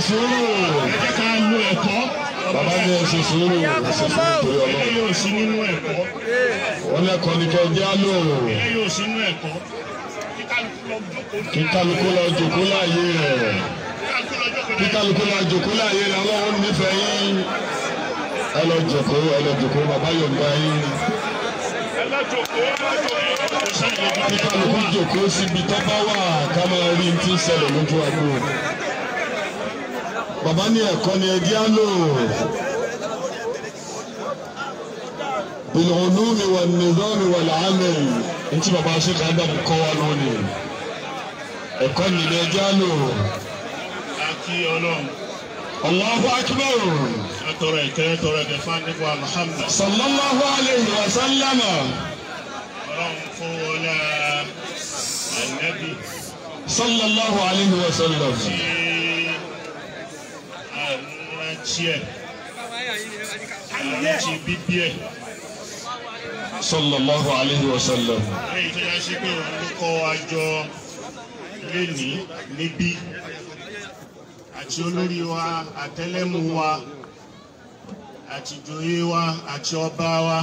sùúrù. ẹ jẹ́ ká lo ẹ̀kọ́. bàbá ní ẹ ṣe sùúrù ẹ ṣe sùúrù torí ilé ọlọ́run. yóò sí nínú ẹ̀kọ́. wọ́n lẹ́kọ̀ọ́ ní kẹ́ jẹ́ àlò. ilé yóò sí nínú ẹ̀kọ́. kí kálukú lọ jókòó ní kí kálukú lọ jòkó láàyè rẹ̀. kí kálukú lọ jókòó kí kálukú lọ jòkó láàyè rẹ̀ ọlọ́run nífẹ̀ẹ́ yín. ẹ lọ jòkó ẹ lọ jòkó bàbá yọ̀ǹda yín. ẹ lọ jókòó ẹ lọ jókòó. kò sáyé ibi kí kálukú jòkó síbi tó bá wà ká máa rí ti ń ṣẹlẹ̀ lójú agbo. bàbá ní ẹ̀kọ́ ni ẹ jẹ́ àlò. بالعلوم والنظام والعمل انت bàbá ṣe ká dàbí kọ́ wa lónìí ẹ̀kọ́ nílẹ̀ jálò àti ọlọ́run. Allahu akbar atọrọ ìkẹyẹ tọrọ ẹgẹfà nípa Muhammad. sallallahu alayhi wa sallama ọlọ́run fún wọlé ànábì sallallahu alayhi wa sallam tí àrántí ẹ̀ àrántí bíbí ẹ̀ sallallahu alayhi wa sallam lẹ́yìn tó yá sí pé òun ló kọ́ wa jọ lénìí níbí àti olórí wa àtẹlẹ́mú wa àti ìjòyè wa àti ọba wa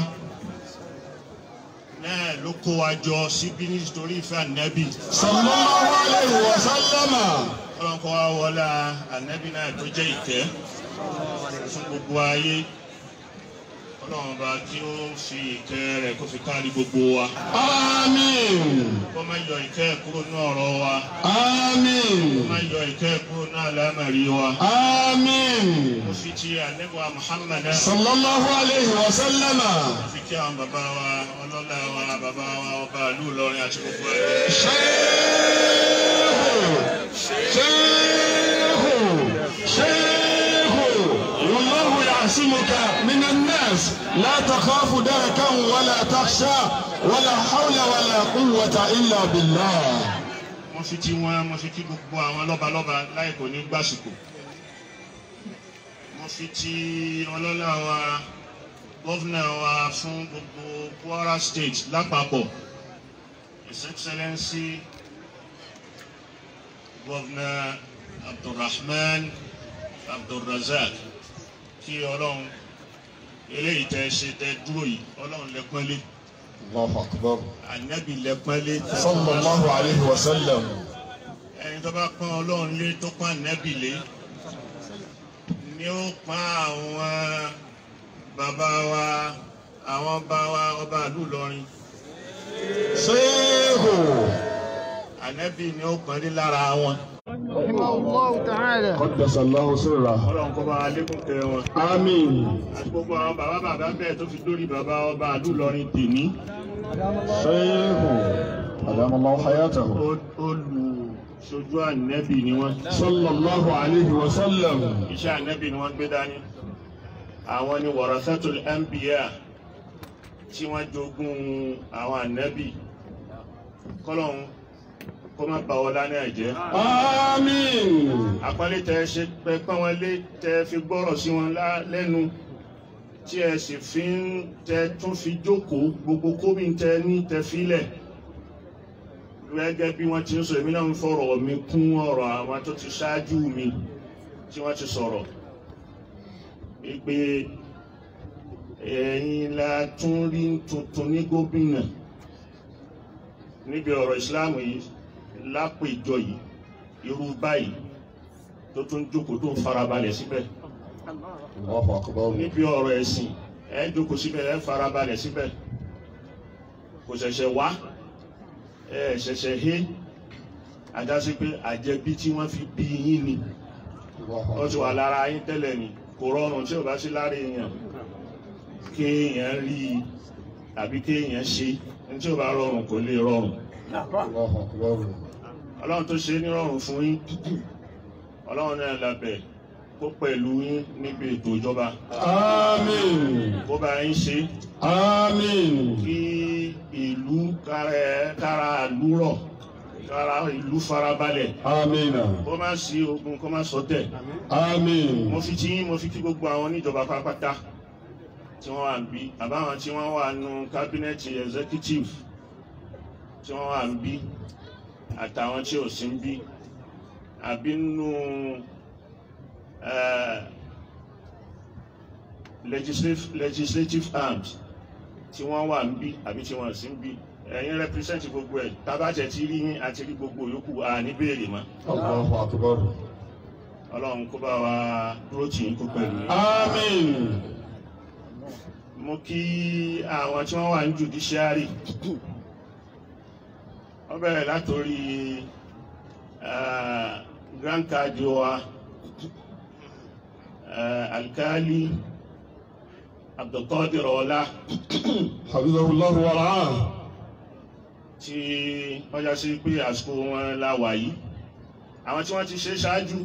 náà ló kó wa jọ síbí nítorí ìfẹ́ ànábì. sallallahu alayhi wa sallama ọlọ́run kọ́ wa wọlé ànábì náà tó jẹ́ ìkẹ́ fún gbogbo ayé ọlọ́run bá kí ó fi ìkẹ́ rẹ̀ kó fi kárí gbogbo wa àmín kó má yọ ìkẹ́ kúrò ní ọ̀rọ̀ wa àmín kó má yọ ìkẹ́ kúrò ní àlámọ̀rí wa àmín mo fi ti ànẹ́bùwà Muhammad náà sallallahu alayhi wa sallama mo fi kí àwọn bàbá wa ọlọ́lá wa bàbá wa ọba ìlú Ìlọrin àti gbogbo ẹ̀ شيخ شيخ شيخ والله يعصمك من الناس لا تخاف دركا ولا تخشى ولا حول ولا قوة إلا بالله mo fi ti wọn mo fi kí gbogbo àwọn lọ́balọ́ba láì kò ní gbàsìkò mo fi ti ọlọ́lá wa gọ́fúnà wa fún gbogbo Kwara State lápapọ̀ His Excellency gọ́fúnà Abdulrahman Abdulrazak kí ọlọ́run eléyìí tẹ́ ṣe tẹ́ dúró yìí ọlọ́run lẹ́pọ́nlé الله أكبر ànábì lẹ́pọ́nlé صلى الله عليه وسلم ẹni tó bá pọ́n ọlọ́run lé tó pọ́n ànábì lé ni ó pọ́n àwọn bàbá wa àwọn bá wa ọba ìlú Ìlọrin شيخ ànábì ni ó pọ́n lé lára wọn رحمه الله تعالى قدس الله سره ọlọ́run kó bá wa lékún kẹ wọn آمين àti gbogbo àwọn bàbá bàbá bẹ́ẹ̀ tó fi dórí bàbá ọba ìlú Ìlọrin tèmi شيخ أدام الله حياته ó- olùṣojú ànábì ni wọ́n صلى الله عليه وسلم iṣẹ́ ànábì ni wọ́n gbé dání àwọn ni warasatul anbiya tí wọ́n jogún àwọn ànábì kọ́lọ́hún kó má bà wọ́n lánàá ẹ̀jẹ̀ آمين àpọ́nlé tẹ ṣe pẹ pọ́n wọn lé tẹ fi gbọ́rọ̀ sí wọn lá- lẹ́nu tí ẹ sì fi ń tẹ tún fi jókòó gbogbo kómi tẹ ní tẹ filẹ̀ gẹ́gẹ́ bí wọ́n ti ń sọ èmi náà ń fọ̀rọ̀ mi kún ọ̀rọ̀ àwọn tó ti ṣáájú mi tí wọ́n ti sọ̀rọ̀ ìpè ẹ̀yin la tún rí tuntun ní gómìnà níbi ọ̀rọ̀ ìsìláàmù yìí lápèjọ yìí irú báyìí tó tún jókòó tó ń farabalẹ̀ síbẹ̀ الله أكبر níbi ọ̀rọ̀ ẹ̀sìn ẹ jókòó síbẹ̀ ẹ farabalẹ̀ síbẹ̀ kò ṣẹ̀ṣẹ̀ wá ẹ ṣẹ̀ṣẹ̀ hé àjásí pé àjẹbí tí wọ́n fi bí yín ni wọ́n ti wà lára yín tẹ́lẹ̀ ni kò rọrùn tí ò bá sí lára èèyàn kéèyàn rí i àbí kéèyàn ṣe ní tí ò bá rọrùn kò lè rọrùn الله أكبر ọlọ́run tó ṣe é nírọ̀rùn fún yín ọlọ́run náà lábẹ́ kó pẹ̀lú yín níbi ètò ìjọba آمين kó bá yín ṣe آمين kí ìlú kára kára ìlú rọ̀ kára ìlú farabalẹ̀ آمين kó má sí ogun kó má ṣọ̀tẹ̀ آمين mo fi tí yín mo fi kí gbogbo àwọn oníjọba pátápátá tí wọ́n wà ń bí àbáwọn tí wọ́n wà nù kábínẹ̀tì executive tí wọ́n wà ń bí àtàwọn tí ò sí ń bí àbí nù eh, legislative legislative arms tí wọ́n wà ń bí àbí tí wọ́n sì ń bí ẹ̀yin represent gbogbo ẹ̀ tábàjẹ́ ti rí yín àti rí gbogbo yòókù à ní béèrè mọ́ Allahu akbar. ọlọ́run kó bá wa dúró tì yín kó pẹ̀lú yín. Àmín. mo kí àwọn tí wọ́n wà ní judiciary wọ́n bẹ̀rẹ̀ látòrí eh, grand card wa eh, alkali abdulkadir ọlá Hafizahullahu wa ra'ah. tí wọ́n já sí pé àsìkò wọn la wà yìí àwọn tí wọ́n ti ṣe ṣáájú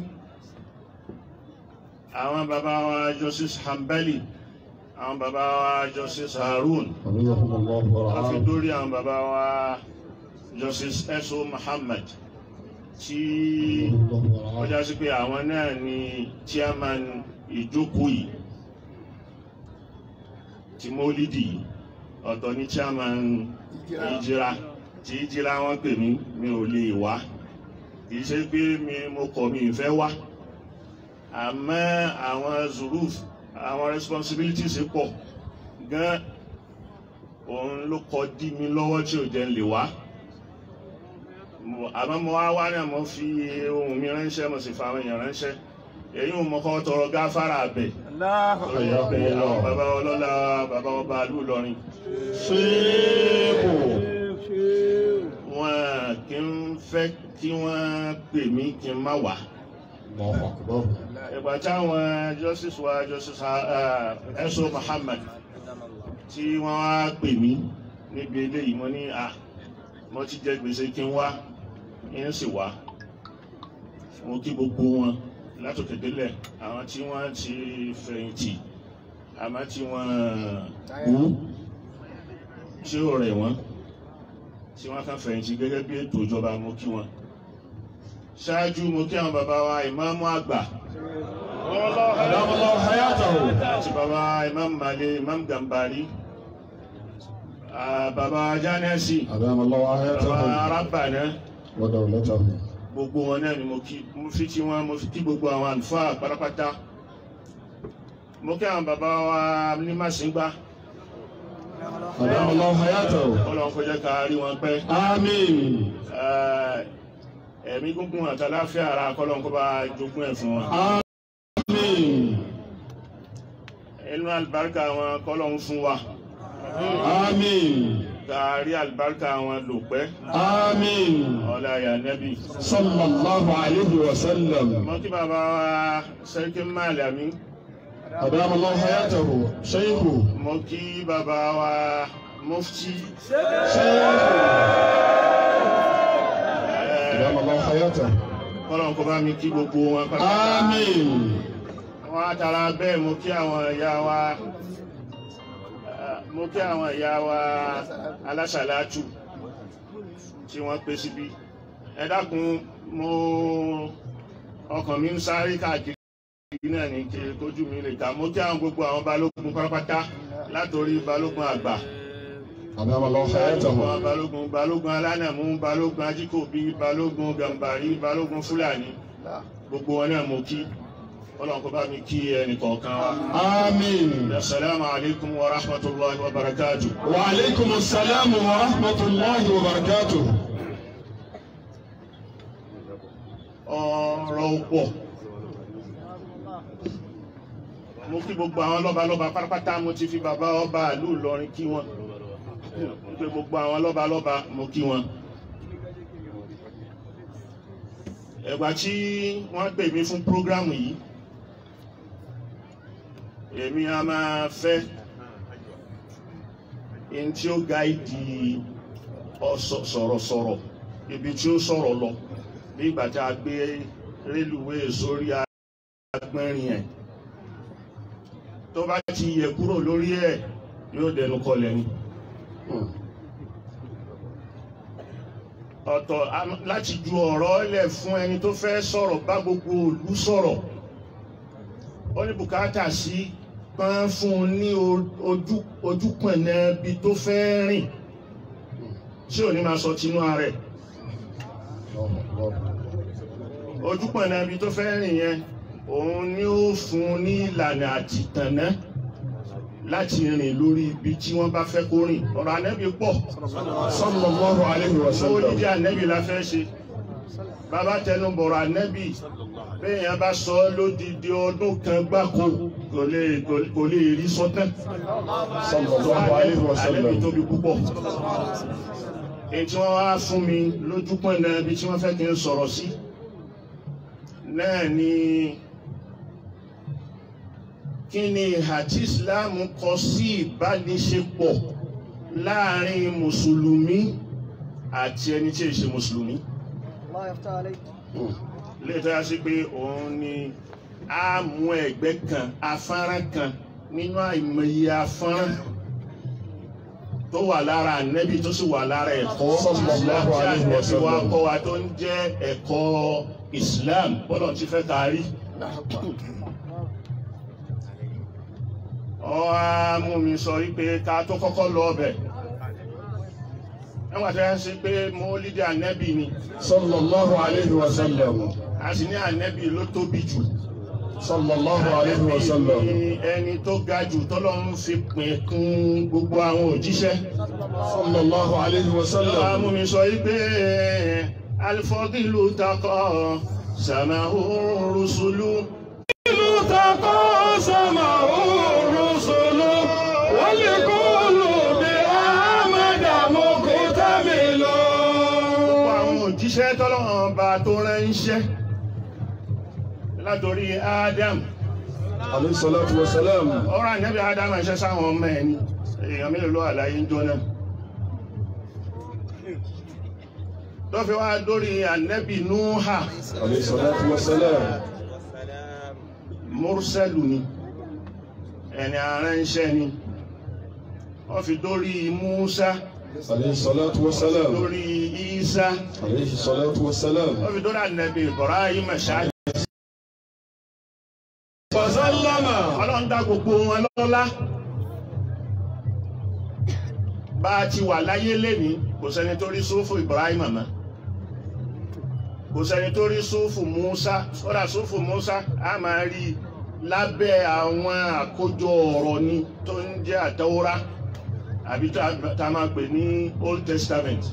àwọn bàbá wa justice hambali àwọn bàbá wa justice harun Hafizahullahu wa wọ́n fi ra'ah. dórí àwọn bàbá wa justice eso muhammad tí Hafizahullahu wa wọ́n ra'ah. já sí pé àwọn náà ni chairman ìjókòó yìí tí mólídì yìí ọ̀tọ̀ ní chairman ìjìra tí ìjìra wọn pè mí mi ò lè wá kì í ṣe pé mi mo kọ̀ mi ìfẹ́ wá àmọ́ àwọn zuruf àwọn responsibilities pọ̀ gan òun ló kọ dí mi lọ́wọ́ tí ò jẹ́ n lè wá Mo- àmọ́ mo wá wá náà mo fi ohun mi ránṣẹ́ mo sì fa àwọn èèyàn ránṣẹ́ èyí ò mọ kọ́ tọrọ gáfárà bẹ̀ torí pé àwọn bàbá ọlọ́lá bàbá ọba ìlú Ìlọrin Ṣéèkù. wọn kì í fẹ́ kí wọ́n pè mí kí n má wá. Allahu akbar. ìgbà táwọn justice wa justice ah, Eso Muhammad tí wọ́n wá pè mí níbi eléyìí mo ní à mo ti jẹ gbèsè kí n wá yín sì wá mo kí gbogbo wọn látòkè délẹ̀ àwọn tí wọ́n ti fẹ̀yìntì àmọ́ tí wọ́n kú tí ó rẹ̀ wọ́n tí wọ́n kàn fẹ̀yìntì gẹ́gẹ́ bí ètò ìjọba mo kí wọn ṣáájú mo kí àwọn bàbá wa ìmáàmù àgbà Adamallahu hayatahu. àti bàbá imam male imam gambari ah, bàbá jánẹ́sì Adamallahu bàbá hayatahu. arábàná Wa dawlatahu. gbogbo wọn náà ni mo kí mo fi tí wọn mo fi kí gbogbo àwọn àlùfáà pátápátá mo kí àwọn bàbá wa ní màsíngbà Adamallahu hayatahu. Ọlọ́run kó jẹ́ ká rí wọn pẹ́ Àmín. Ah, ẹ̀mí gúngún àtàláfíà ara kọ́lọ́n kó bá jogún ẹ̀ fún wọn Àmín. inú àlùbáríkà wọn kọ́lọ́n fún wa Àmín. ká rí àlùbáríkà wọn lò pẹ́ Àmín. ọlá ya nẹ́bí. Sallallahu alayhi wa sallam. mo kí bàbá wa sẹ́ríkì Málàmí Adamallahu hayatahu. Ṣéèkù. mo kí bàbá wa mufti Adamallahu hayatahu. kọ́lọ́n kó bá mi kí gbogbo wọn pátá. Àmín. wọ́n á tara bẹ́ẹ̀ mo kí àwọn ìyá wa eh, mo kí àwọn ìyá wa alásàlátù tí wọ́n pé síbí ẹ dákun mo ọkàn mi ń sáré káàkiri náà ní kí kójú mi lè ta mo kí àwọn gbogbo àwọn balógun pátápátá látòrí balógun àgbà Adamallahu hayatahu. balógun balógun balógun alánàmú balógun ajíkòbí balógun gàmbàrí balógun fúlàní gbogbo wọn náà mo kí ọlọ́run kó bá mi kí ẹnì kọ̀ọ̀kan wa. Àmín. Assalamu alaikum wa rahmatullahi wa barakatuh. Wa alaykum assalam wa rahmatullahi wa barakatuh. ọ̀rọ̀ pọ̀ mo kí gbogbo àwọn lọ́balọ́ba pátápátá mo ti fi bàbá ọba ìlú Ìlọrin kí wọn mo pé gbogbo àwọn lọ́balọ́ba mo kí wọn. ẹ̀gbà tí wọ́n pè mí fún prógrámù yìí èmi a máa fẹ́ ẹni tí ó gáìdì ọ̀sọ̀- sọ̀rọ̀sọ̀rọ̀ ibi tí ó sọ̀rọ̀ lọ bí ìgbà tí a gbé rélùwéè sórí agbẹ́rin ẹ̀ tó bá ti yẹ kúrò lórí ẹ̀ yóò dẹnu kọlẹ̀ ni. ọ̀tọ̀ am- láti ju ọ̀rọ̀ lẹ̀ fún ẹni tó fẹ́ sọ̀rọ̀ bá gbogbo ìlú sọ̀rọ̀ ó ní bùkátà sí pọ́n fún un ní o- ojú ojúpọ̀nà ibi tó fẹ́ rìn tí ò ní máa sọ tinú ara ẹ̀ ojúpọ̀nà ibi tó fẹ́ rìn yẹn òun ni ó fún un ní ìlànà àtìtànná láti rìn lórí ibi tí wọ́n bá fẹ́ kó rìn ọ̀rọ̀ ànẹ́bí pọ̀ sallallahu alayhi wa ó sallam dídí ànẹ́bí la fẹ́ ṣe bàbá tẹnu bọ̀rọ̀ ànẹ́bí bẹ́ẹ̀yàn bá sọ ọ́ lódìdí ọdún kan gbáko kò lè kò lè rí sọ́tẹ́ sallallahu alayhi wa ànẹ́bí sallam tóbi púpọ̀ èyí tí wọ́n wá fún mi lójúpọ̀ náà ibi tí wọ́n fẹ́ kí n sọ̀rọ̀ sí náà ni kí ni ìhà tí Islam kọ sí ìbániṣepọ̀ láàrin mùsùlùmí àti ẹni tí ì ṣe mùsùlùmí الله يفتح عليك lè tó yá sí pé òun ni a mú ẹgbẹ́ kan afárán kan nínú àìmọye afárán tó wà lára ànẹ́bí tó sì wà lára ẹ̀kọ́ Sallallahu tí alaihi wa ànẹ́bí wa sallam. kọ́ wa tó ń jẹ́ ẹ̀kọ́ Islam bọ́lọ̀ ti fẹ́ ká rí. ọ á mú mi sọ wípé ká tó kọ́kọ́ lọ ọbẹ̀ nígbà tó yá sí pé mo lídìí ànẹ́bí ni sallallahu alayhi wa sallam a sì ní ànẹ́bí ló tóbi jù. sallallahu alayhi wa sallam Ànábì ni ẹni tó ga jù tọ́lọ́run fi pín kún gbogbo àwọn òjíṣẹ́. sallallahu alayhi wa Lọ́wọ́ sallam mú mi sọ wípé alifọ́dìlù takọ́ sàmáhù rúṣùlù. Ìlú takọ́ sàmáhù rúṣùlù wọ́n lè kó lò bí àmàdàmú kò tàbí lọ. Gbogbo àwọn òjíṣẹ́ tọ́lọ́run bá tó ránṣẹ́ látòrí Ádámù alayhi salatu wa salam ọ̀rọ̀ ànẹ́bí Ádámù ṣẹ́ sáwọn ọmọ ẹni èèyàn mélòó ló wà láyé ń jóná tó fi wá dórí ànẹ́bí Núhà alayhi salatu wa salam mọ́rúsẹ́lù ni ẹni aránṣẹ́ ni wọ́n fi dórí Músá alayhi salatu wa salam dórí Ísá alayhi salatu wa salam wọ́n fi dórí ànẹ́bí Ibrahim ṣáájú fasallama ọlọ́run dá gbogbo wọn lọ́lá bá a ti wà láyé lénìí kò sẹ́ni tó rí sófù Ibrahim mọ́ kò sẹ́ni tó rí sófù Musa sọ́dà sófù Musa a máa rí i lábẹ́ àwọn àkójọ ọ̀rọ̀ ni tó ń jẹ́ àtẹ́wọ́rá àbí tá tá a máa pè ní Old Testament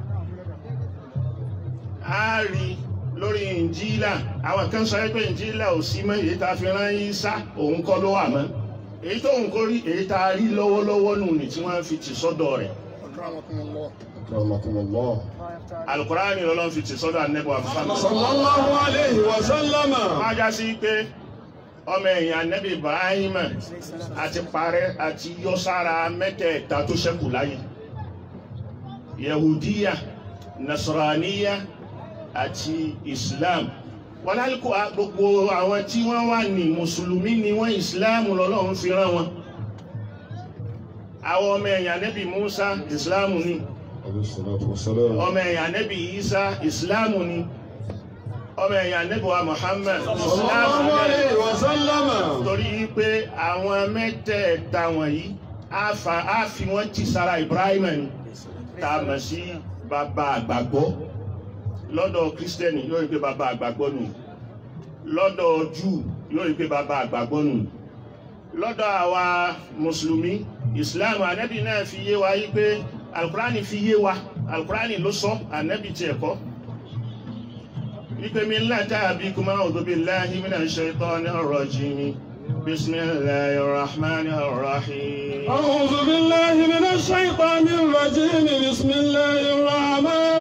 a rí i lórí Ìnjílà àwọn kan sọ pé Ìnjílà ò sí mọ́ èyí tá a fi rán Ìsá òun kọ́ ló wà mọ́ èyí tó ń kórí èyí tá a rí lọ́wọ́lọ́wọ́ nù ní tí wọ́n fi tì sọ́dọ̀ rẹ̀ أكرمكم الله akramakumullah الله يفتح عليك Al-Qur'ani lọ́lọ́run fi tì sọ́dọ̀ Ànábì Muhammad sallallahu alayhi wa sallama máa já sí pé ọmọ ẹ̀yìn Ànábì Ibrahim àti parẹ́ àti yọ sára mẹ́tẹ̀ẹ̀ta tó ṣẹ́kù láyé Yahudiya Nasraniya àti Islam wọn lálùkò gbogbo àwọn tí wọ́n wà ní mùsùlùmí ni wọ́n Islam lọ́lọ́run fi rán wọn àwọn ọmọ ẹ̀yìn Ànábì Musa Islam ni alayhi salatu wa salam ọmọ ẹ̀yìn Ànábì Isa Islam ni ọmọ ẹ̀yìn Ànábì wa Muhammad Islam sallallahu ni alayhi wa sallama torí pé àwọn mẹ́tẹ̀ẹ̀ta wọ̀nyí á fa- á fi wọ́n ti sára Ibrahim ni tá a mọ̀ sí bàbá àgbàgbọ́ lọ́dọ̀ kírísítẹ́nì yóò rí pé bàbá àgbàgbọ́ nù lọ́dọ̀ júù yóò rí pé bàbá àgbàgbọ́ nù lọ́dọ̀ àwa mùsùlùmí ìsìláàmù ànábì náà fi yé wa yí pé alukurani fi yé wa alukurani ló sọ ànábì tiẹ̀ kọ́ wípé millata abikum a'udhu billahi minash shaitanir rajim bismillahir rahmanir rahim. أعوذ بالله من الشيطان الرجيم بسم الله الرحمن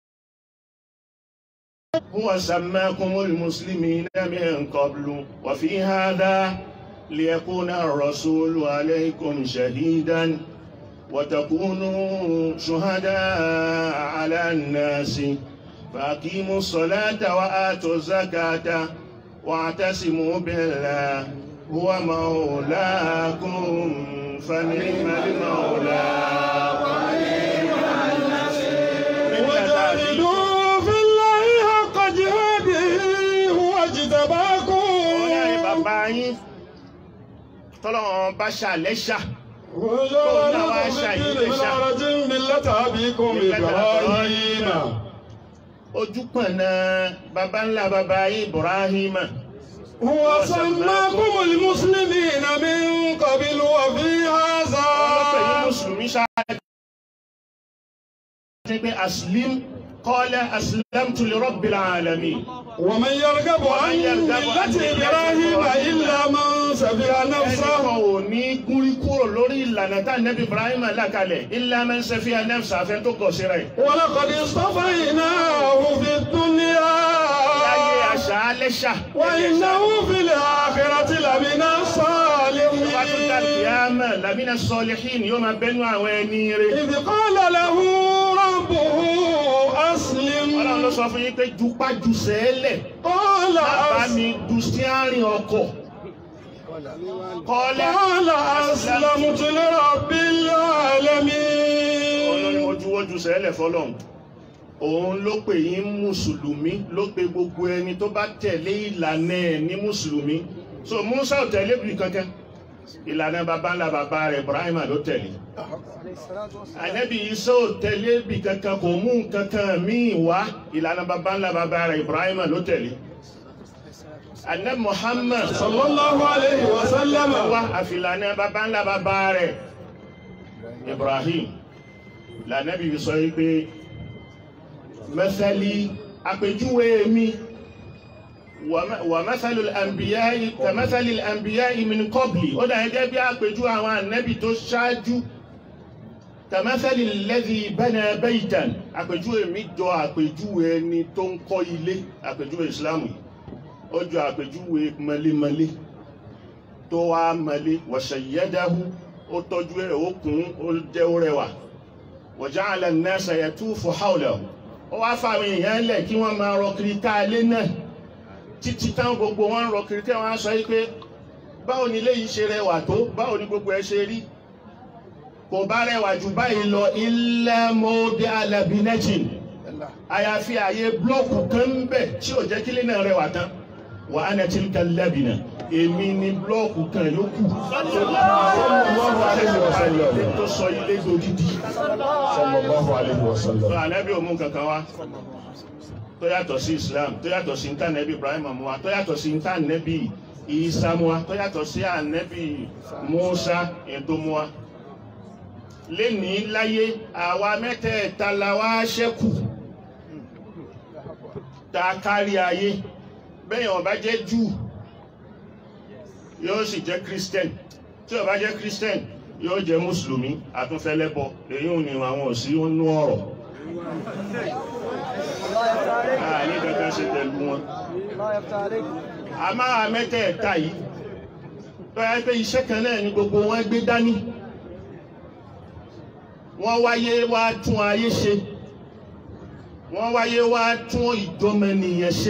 هو سماكم المسلمين من قبل وفي هذا ليكون الرسول عليكم شهيدا وتكونوا شهداء على الناس فأقيموا الصلاة وآتوا الزكاة واعتصموا بالله هو مولاكم فنعم المولى ونعم النصير وجاهدوا في الله حق جهاده هو اجتباكم Ọ̀yá ni bàbá yín tọ́lọ́wọ́n bá ṣàlẹ́ṣà وجعل لكم في الدين من حرج ملة أبيكم إبراهيم ojú pọ̀nà bàbá ńlá bàbá yín Ibrahima هو سماكم المسلمين من قبل وفي ọlọ́pẹ̀ yìí هذا mùsùlùmí ṣáájú ní pé aslim qala aslamtu li rabbil alamin ومن يرغب عن ملة إبراهيم إلا من سفه ẹnìkan نفسه ò ní gúnrí kúrò lórí ìlànà tá nẹ́bí ibrahim alákalẹ̀ illa man safiha nafsa afẹ́ tó gọ̀ síra ẹ̀ ولقد اصطفيناه في láyé الدنيا àṣà alẹ́ṣà وإنه في الآخرة لمن wá tún dá الصالحين kíámà lamina salihin yóò máa bẹ́nu àwọn ẹni rẹ̀ إذ قال له ربه أسلم ọlọ́run ló sọ fún yín pé jupájú sẹ́ẹ̀lẹ̀ قال bá أس- mi du síárìn ọkọ̀ kọ́lẹ̀ قال أسلمت لرب olórí العالمين ojúwójú sẹ́lẹ̀ fọlọ́run òun ló pè yín mùsùlùmí ló pe gbogbo ẹni tó bá tẹ̀lé ìlànà ẹ̀ ní mùsùlùmí so musa ò tẹ̀lé bí kankan ìlànà baba ńlá baba rẹ̀ ibrahima ló tẹ̀lé عليه الصلاة والسلام ànábì isa ò tẹ̀lé bí kankan kò mú kankan míì wá ìlànà baba ńlá baba rẹ̀ ibrahima ló tẹ̀lé ànábì muhammad صلى الله عليه وسلم wá àfìlànà baba ńlá baba rẹ̀ ibrahim lànàbì fi sọ yìí pé mẹsàlì àpèjúwe mi wà mẹsàlì àǹbíyáì kà mẹsàlì àǹbíyáì min qabli ó dà gẹ́gẹ́ bí àpèjúwe àwọn ànábì tó ṣáájú kà mẹsàlì alladhi bana baytan àpèjúwe mi jọ àpèjúwe ẹni tó ń kọ́ ilé àpèjúwe ìsìlámù ó jọ àpèjúwe mọlémọlé tó wá mọlé wa shayyadahu ó tọ́jú ẹ̀ ó kún ó jẹ́ ó rẹwà wa ja'ala an-nasa yatufu hawlahu ó wá fáwọn èèyàn lẹ̀ kí wọ́n máa rọ kiri ká ilé náà títí táwọn gbogbo wọn ń rọ kiri ká wọn á sọ yìí pé báwo ni ilé yìí ṣe rẹwà tó báwo ni gbogbo ẹ ṣe rí kò bá rẹwà jù báyìí lọ illa mawdi'a labinatin àyàfi àyè blọọkù kan ń bẹ tí ò jẹ́ kílé náà rẹwà tán wa ana tilka labina èmi ni blọọkù kan yòókù sallallahu alayhi wa sallam tó sọ ilé dodidi sallallahu alayhi wa sallam. ànábì ò mú kankan wá tó yàtọ̀ sí islam tó yàtọ̀ sí ntànẹ́bí ibrahim mú wa tó yàtọ̀ sí ntànẹ́bí isa mú wa tó yàtọ̀ sí ànẹ́bí musa ètò mú wa lénìí láyé àwa mẹ́tẹ̀ẹ̀ta la wá ṣẹ́kù tá a kárí ayé bẹ́ẹ̀ ó bá jẹ́ júù yóò sì jẹ́ christian tí ó bá jẹ́ christian yóò jẹ́ mùsùlùmí àtúnfẹ́lẹ́bọ èyí ò ní àwọn òsì nú ọ̀rọ̀ الله يفتح عليك àní kankan ṣe pẹ̀lú wọn الله يفتح عليك a máa mẹ́tẹ̀ẹ̀ta yìí tó yẹ pé iṣẹ́ kan náà ni gbogbo wọn gbé dání wọ́n wáyé wá tún ayé ṣe wọ́n wáyé wá tún ìjọmọnìyàn ṣe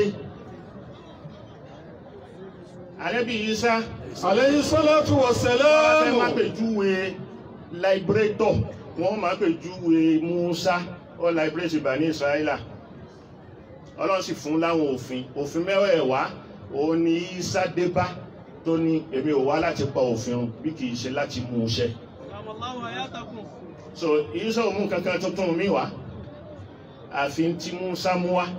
ànábì Ìsá عليه الصلاة wọ́n fẹ́ والسلام má pèjúwe liberator wọ́n má pèjúwe Musa ó liberate Bani Israẹla ọlọ́run sì fún láwọn òfin òfin mẹ́wẹ̀ẹ̀wá òun ni Ìsá débá tó ní èmi ò wá láti pa òfin run bí kì í ṣe láti mú un ṣẹ so Ìsá ò mú kankan tuntun mi wá àfi tí Musa mú wá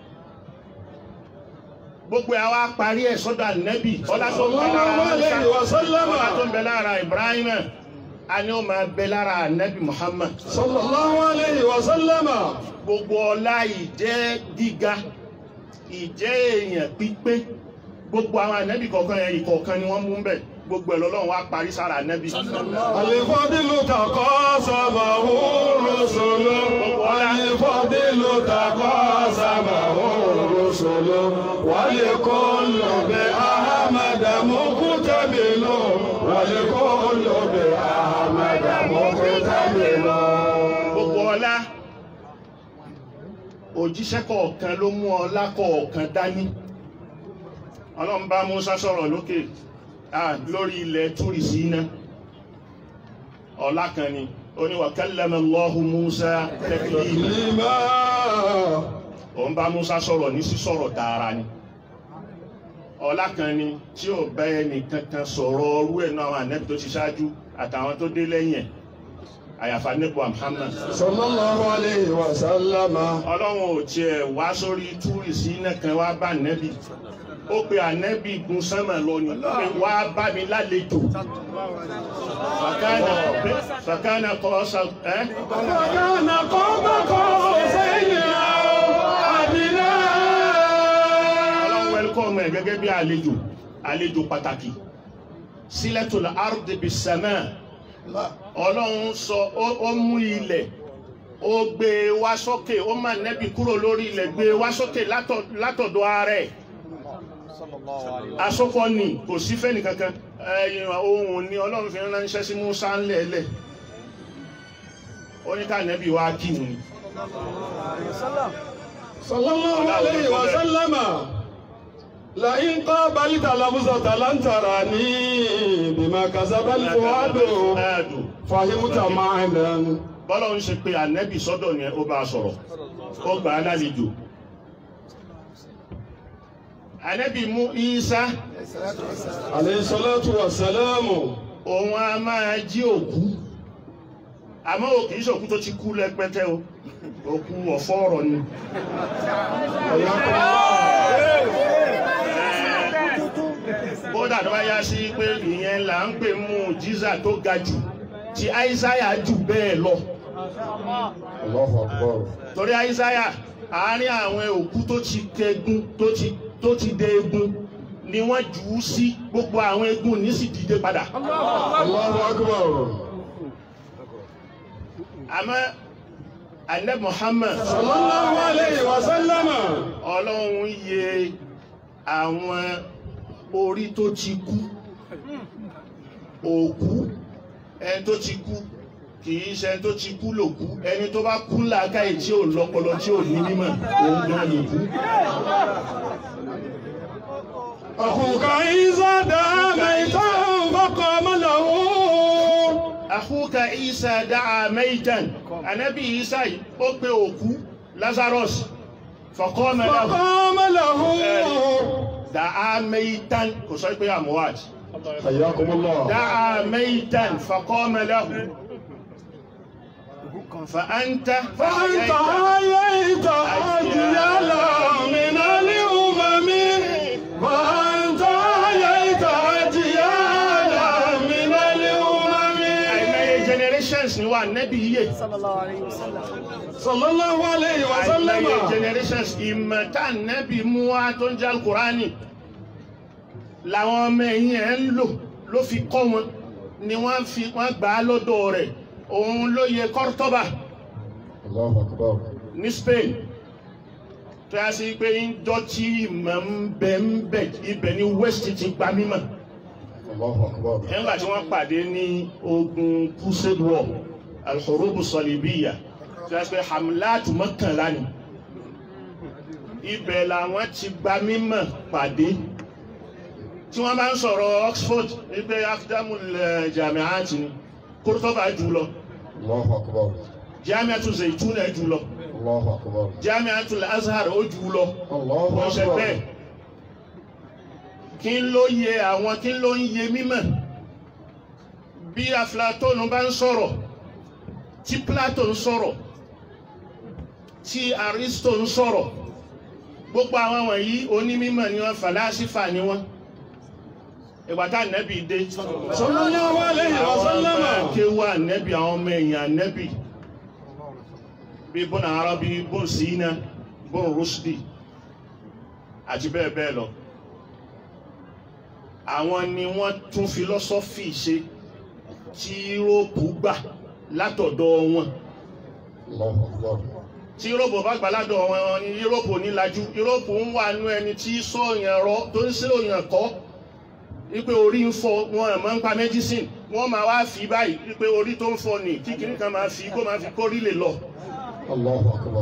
gbogbo ẹ̀ wá parí ẹ̀ sọ́dọ̀ ànẹ́bì ọlá tó ń bẹ lára sallallahu alayhi wa sallam ọlá tó ń bẹ lára Ibrahim a ní ó máa bẹ lára ànẹ́bì Muhammad صلى الله عليه وسلم gbogbo ọlá ìjẹ́ gíga ìjẹ́ èèyàn pípé gbogbo àwọn ànẹ́bì kọ̀ọ̀kan yẹn ìkọ̀ọ̀kan ni wọ́n mú ń bẹ̀ gbogbo ẹ̀ lọ́lọ́run wá parí sára ànẹ́bì الفضل تقاسمه الرسل الفضل تقاسمه الرسل ولكل بأحمد مقتبل ولكل بأحمد مقتبل gbogbo ọlá òjíṣẹ́ kọ̀ọ̀kan ló mú ọlá kọ̀ọ̀kan dání ọlọ́run bá Musa sọ̀rọ̀ lókè ah, lórí ilẹ̀ túrì sí iná ọlá kan ni ó ní wa kallama Allahu Musa taklima لما òun bá Musa sọ̀rọ̀ ní sísọ̀rọ̀ tààrà ni ọlá kan ni tí ò bá ẹnì kankan sọ̀rọ̀ ọrú ẹ̀ náà àwọn ànẹ́bí tó ti ṣáájú àtàwọn tó dé lẹ́yìn ẹ̀ àyàfà nípò Muhammad sallallahu alayhi wa sallama. ọlọ́run ò tiẹ̀ wá sórí túrì sí nìkan wá bá nẹ́bì ó pe ànẹ́bì gun sánmà lọ ni pé wá bá mi lálejò fàkánà fàkánà kọ́ sọ ẹ́ Kana qaba qawsayn aw adna. ọlọ́run wẹ́lkọ́mù ẹ̀ gẹ́gẹ́ bí àlejò àlejò pàtàkì sílẹ̀tul ardi bis sama ọlọ́run sọ ó- ó mú ilẹ̀ ó gbé e wá sókè ó má nẹ́bì kúrò lórí ilẹ̀ gbé e wá sókè látọ̀- látọ̀dọ̀ ara ẹ̀ asopọ ni kò sí fẹ́ni kankan ẹ̀yìn ohun ni ọlọ́run fi ránṣẹ́ sí Musa ńlẹ̀ẹ́lẹ̀ ó ní ká nẹ́bì wá kí ni sallallahu alayhi wa sallama. La in qabalta lafzata lan tarani bima kasaba al-fuadu Ẹ̀dùn. fahimta ma'nan. bọ́lá ń ṣe pé ànẹ́bì sọ́dọ̀ ni ó bá a sọ̀rọ̀ ó gbà á lálejò ànẹ́bì mú Ìsá Alayhi salatu wa salamu. òun a máa jí òkú àmọ́ ò kìí ṣòkú tó ti kú lẹ́pẹ́tẹ́ o òkú ọ̀fọ́ ọ̀rọ̀ ni kódà tó bá yá sí pé ìyẹn là ń pè mú jíza tó ga jù tí àìsáyà jù bẹ́ẹ̀ lọ Allahu akbar. torí àìsáyà àárín àwọn òkú tó ti kẹgun tó ti tó ti dé egun ni wọ́n jù ú sí gbogbo àwọn egun ní sì dìde padà Allahu akbar. àmọ́ ànẹ́ Muhammad Sallallahu alayhi wa sallama. ọlọ́run yẹ àwọn orí tó ti kú òkú ẹni tó ti kú kìí ṣe ẹni tó ti kú lòkú ẹni tó bá kú làákàyè tí ò lọ́pọlọ tí ò ní mímọ̀ òun gan lòkú. أخوك إذا دعا ميتا فقام له àkúkà Isa dáa mẹ́ìtàn ànábì Isa yìí ó pe òkú Lazarus faqama lahu فقام له dáa mẹ́ìtàn kò sọ pé àmúwàd حياكم الله dáa mẹ́ìtàn faqama lahu فأنت فأنت حييت أجيالا من الأمم فأنت حييت أجيالا من الأمم àìmọye generations ni wà nẹ́bí yíyẹ صلى الله عليه وسلم صلى الله عليه وسلم àìmọye generations ìmọ̀ta nẹ́bí mú wá tó ń jẹ́ alukurani làwọn ọmọ ẹ̀yìn ẹ̀ ń lò ló fi kọ́ wọn ni wọ́n fi wọ́n gbà á lọ́dọ̀ rẹ̀ òun ló yẹ Cordoba الله أكبر ní Spain tó yá sí pé ń jọ tí ìmọ̀ ń bẹ ń bẹ ibẹ̀ ní West ti gba mímọ̀ الله أكبر nígbà tí wọ́n pàdé ní ogun crusade war alhurubu salibiya tí wọ́n pẹ́ hamlatu mọ́kànlá ni ibẹ̀ làwọn ti gba mímọ̀ pàdé tí wọ́n bá ń sọ̀rọ̀ Oxford wípé akadamul jamiat ni Kurtuba jù lọ الله أكبر jamiatu Zaituna jù lọ الله أكبر jamiatul Azhar ó jù lọ الله wọ́n ṣe bẹ́ẹ̀ أكبر kí n ló yẹ àwọn kí n ló ń yẹ mímọ̀ bí Aflatonu bá ń sọ̀rọ̀ tí Plato ń sọ̀rọ̀ tí Aristo ń sọ̀rọ̀ gbogbo àwọn wọ̀nyí onímímọ̀ ni wọ́n fàlásífà ni wọ́n ìgbà tá nẹ́bì dé صلى الله عليه àwọn ọmọ وسلم kéwà nẹ́bì àwọn ọmọ èèyàn nẹ́bì bí Ibn Arabi Ibn Sina Ibn Rushdi àti bẹ́ẹ̀ bẹ́ẹ̀ lọ àwọn ni wọ́n tún fílọ́sọ́fì ṣe tí Yúróòpù gbà látọ̀dọ̀ wọn الله أكبر tí Yúróòpù bá gbà látọ̀dọ̀ wọn ni Yúróòpù nílajú Yúróòpù ń wà nú ẹni tí sọ̀yàn rọ tó ń sọ̀yàn kọ́ wípé orí ń fọ́ wọn ẹ̀ máa ń pa medicine wọ́n máa wá fi báyìí wípé orí tó ń fọ́ ni kí kìnnì kan máa fi kó máa fi kórí lè lọ. الله أكبر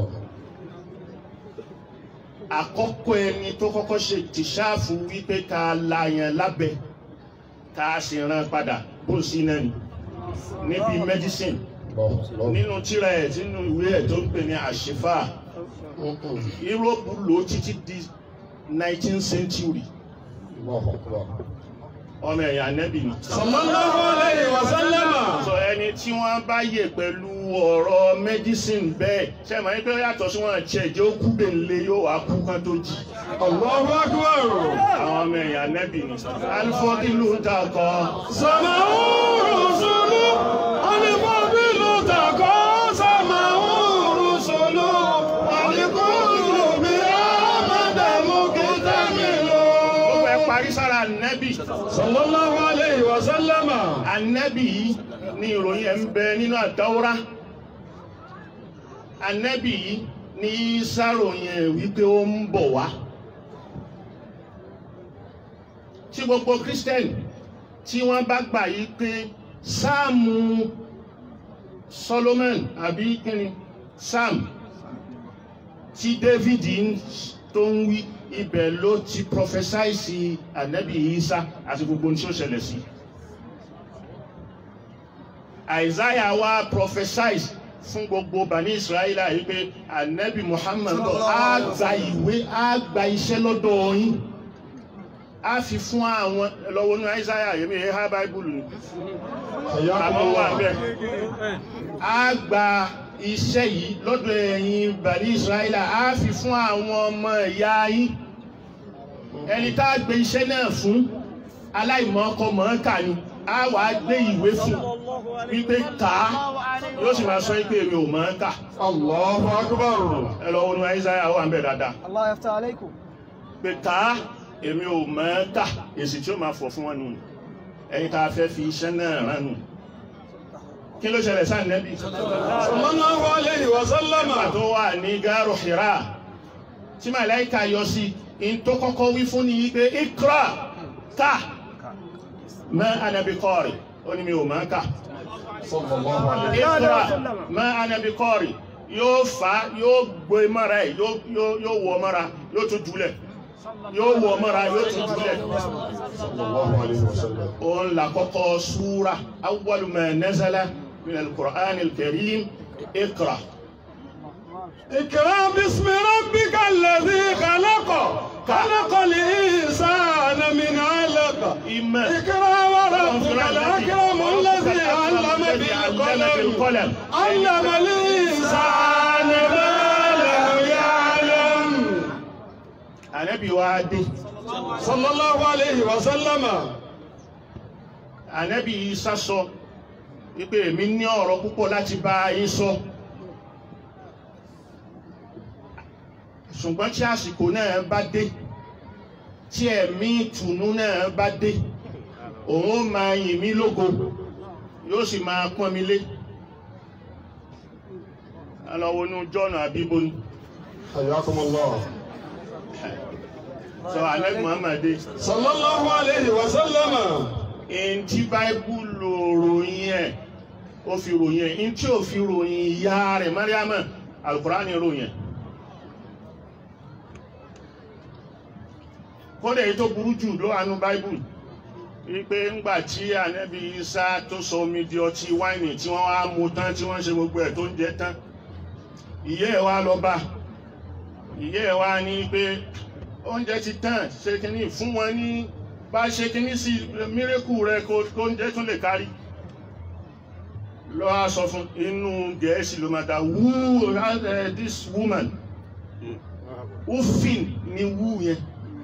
àkọ́kọ́ ẹni tó kọ́kọ́ ṣe tìṣáàfù wípé ká la yẹn lábẹ́ ká sì rán padà bó sí náà ni níbi medicine الله أكبر nínú tíra ẹ̀ nínú ìwé ẹ̀ tó ń pè ní àṣìfà Yúróòpù lò ó títí di 19th century الله أكبر ọmọ ẹ̀yà nẹ́bì ni. sallallahu alayhi wa sallama. sọ ẹni tí wọ́n bá yè pẹ̀lú ọ̀rọ̀ medicine bẹ́ẹ̀ ṣe mọ̀ ní pé ó yàtọ̀ sí wọn ṣe jẹ́ ó kú bèlè yóò wá kú kan tó jí. Allahu akbar. àwọn ọmọ ẹ̀yà nẹ́bì ni. alifọ́kìlù ń ta kọ́. Sàmáwó rùsùlù, alifọ́bílù tàkọ́. Sàmáwó rùsùlù, alifọ́bílù bí Amadamu kìtàmìlò. gbogbo ẹ parí sára nẹ́bì. Sallallahu alayhi wa sallama. anẹ́bì yìí ni ìròyìn ẹ̀ ń bẹ nínú àdáwọ́rá. anẹ́bì yìí ni sáròyìn ẹ̀ wípé ó ń bọ̀ wá. tí gbogbo kírísítẹ́nì tí wọ́n bá gbà yí pé sáàmù Solomon àbí kíni sam tí David ń- tó ń wí ibẹ̀ ló ti prophesy ànábì Isa àti gbogbo ohun tí ó ṣẹlẹ̀ sí. Isaiah wá prophesy fún gbogbo bani Israẹli yìí pé ànábì Muhammad bọ̀ á gba ìwé á gba iṣẹ́ lọ́dọ̀ yín á fi fún àwọn lọ́wọ́ ní Isaiah yìí mi ha Bible ni àmọ́ wà bẹ́ẹ̀ á gba iṣẹ́ yìí lọ́dọ̀ ẹ̀yin bani Israẹli á fi fún àwọn ọmọ ìyá yín ẹni tá a gbé iṣẹ́ náà fún aláìmọ̀ ọkọ mọ̀ọ́kà ni á wà á gbé ìwé fún wípé kà á yóò sì máa sọ pé èmi ò mọ̀ọ́kà Allahu akbar. ẹ lọ wọnú Isaiah wà ń bẹ̀ dáadáa الله يفتح عليكم pé ká èmi ò mọ̀ọ́kà èsì tí ó máa fọ̀ fún wọn nù ẹ̀yin tá a fẹ́ fi iṣẹ́ náà rán nù kí ló ṣẹlẹ̀ sáà nẹ́bí Sallallahu alayhi wa sallama. nígbà tó wà ní gáàrò Hira tí màláìka yọ sí in tó kọ́kọ́ wí fún ni yí pé ikra ká ma ana bi qari ó ní mi ò máa kà Sallallahu alayhi. ikra ma ana bi qari yóò fà á yóò gbé mọ́ra ẹ̀ yóò yóò- yóò wọ mọ́ra yóò tún jùlẹ̀ yóò wọ mọ́ra yóò tún jùlẹ̀ Sallallahu alayhi wa sallam. òun là kọ́kọ́ súra awwalu ma nazala min al-Qur'an al-Karim ikra. اقرأ باسم ربك الذي خلق خلق الإنسان من علق ìmọ̀ اقرأ وربك الأكرم الذي علم بالقلم علم الإنسان ما لم يعلم ànábì wa dé صلى الله عليه وسلم ànábì Ìsá sọ wípé èmi ní ọ̀rọ̀ púpọ̀ láti bá yín sọ ṣùgbọ́n tí àsìkò náà bá dé tí ẹ̀mí ìtùnú náà bá dé òun ó máa yìn mí lógo yóò sì máa pọ́n mi lé alọ́wọ́nú jọ́nà àbíbo ni حياكم الله sọ ànábì Muhammad dé صلى الله عليه وسلم ẹni tí báíbùlù ròyìn ẹ̀ ó fi ròyìn ẹ̀ ẹni tí ò fi ròyìn ìyá rẹ̀ Mariama alukurani ròyìn ẹ̀ kódà èyí tó burú jù ló wà nú báíbùlù wípé ńgbà tí ànábì Isa tó sọ omi di ọtí wáìnì tí wọ́n wá mu tán tí wọ́n ṣe gbogbo ẹ̀ tó ń jẹ tán ìyá ẹ̀ wá lọ bá ìyá ẹ̀ wá ní pé oúnjẹ ti tán ṣe kínní fún wọn ní bá ṣe kínní sí mírèkù rẹ kó kó oúnjẹ tún lè kárí lọ á sọ fún inú gẹ̀ẹ́sì ló máa ta wú uh, this woman ufin ni wú yẹn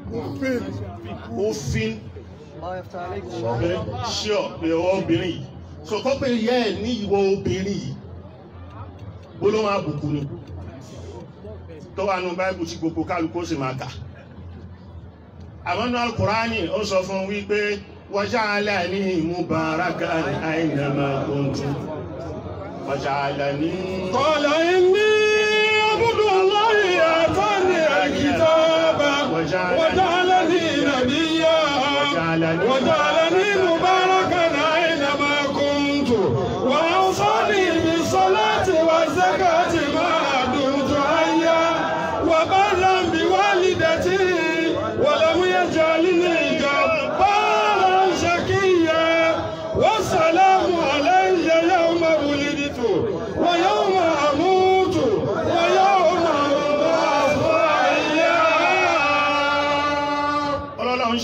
ufin الله يفتح عليكم pé sure pé ọwọ́ obìnrin yìí so kọ́ pé ìyá ẹ̀ ní ìwọ obìnrin yìí gbólóhùn àbùkù ni tó wà nù báìbù tí gbogbo kálukú sì máa kà àmọ́ nínú alukurani ó sọ fún wípé waja'alani mubarakan aynama kuntu waja'alani. قال إني عبد الله آتاني الكتاب وجعلني نبيا وجعلني مباركا أينما كنت وأوصاني بالصلاة والزكاة ما دمت حيا وبرا بوالدتي ولم يجعلني جبارا شقيا والسلام علي يوم ولدت ويوم أموت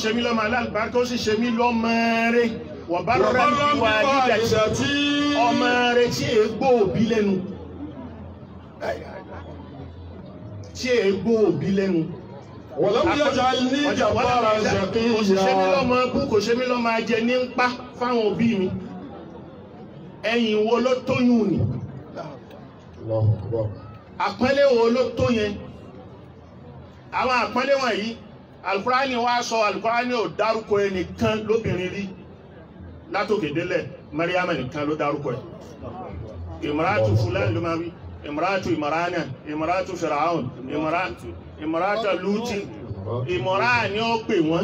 ṣe mí lọ́mọ alábàárikà ó sì ṣe mí lọ́mọ rẹ̀ wọ́n bá rẹ̀ وبرا bí wà nígbà tí بوالدتي ọmọ rẹ̀ tí ègbó òbí lẹ́nu tí ègbó òbí lẹ́nu. ولم يجعلني جبارا kò sì ṣe mí شقيا lọ́mọ bú kò ṣe mí lọ́mọ ajẹ ní ń pa fáwọn òbí mi ẹ̀yìn wo ló tóyún ni الله أكبر àpọ́nlé wo ló tó yẹn àwọn àpọ́nlé wọ̀nyí alukurani wa sọ alukurani ò dárúkọ ẹnìkan lóbìnrin rí látòkè délẹ̀ mariam nìkan ló dárúkọ ẹ̀ ìmọ̀ràtù fúlàní ló máa wí ìmọ̀ràtù ìmọ̀rànà ìmọ̀ràtù fìràhùn ìmọ̀ràtù ìmọ̀ràtù lùtì ìmọ̀ràní ó pè wọ́n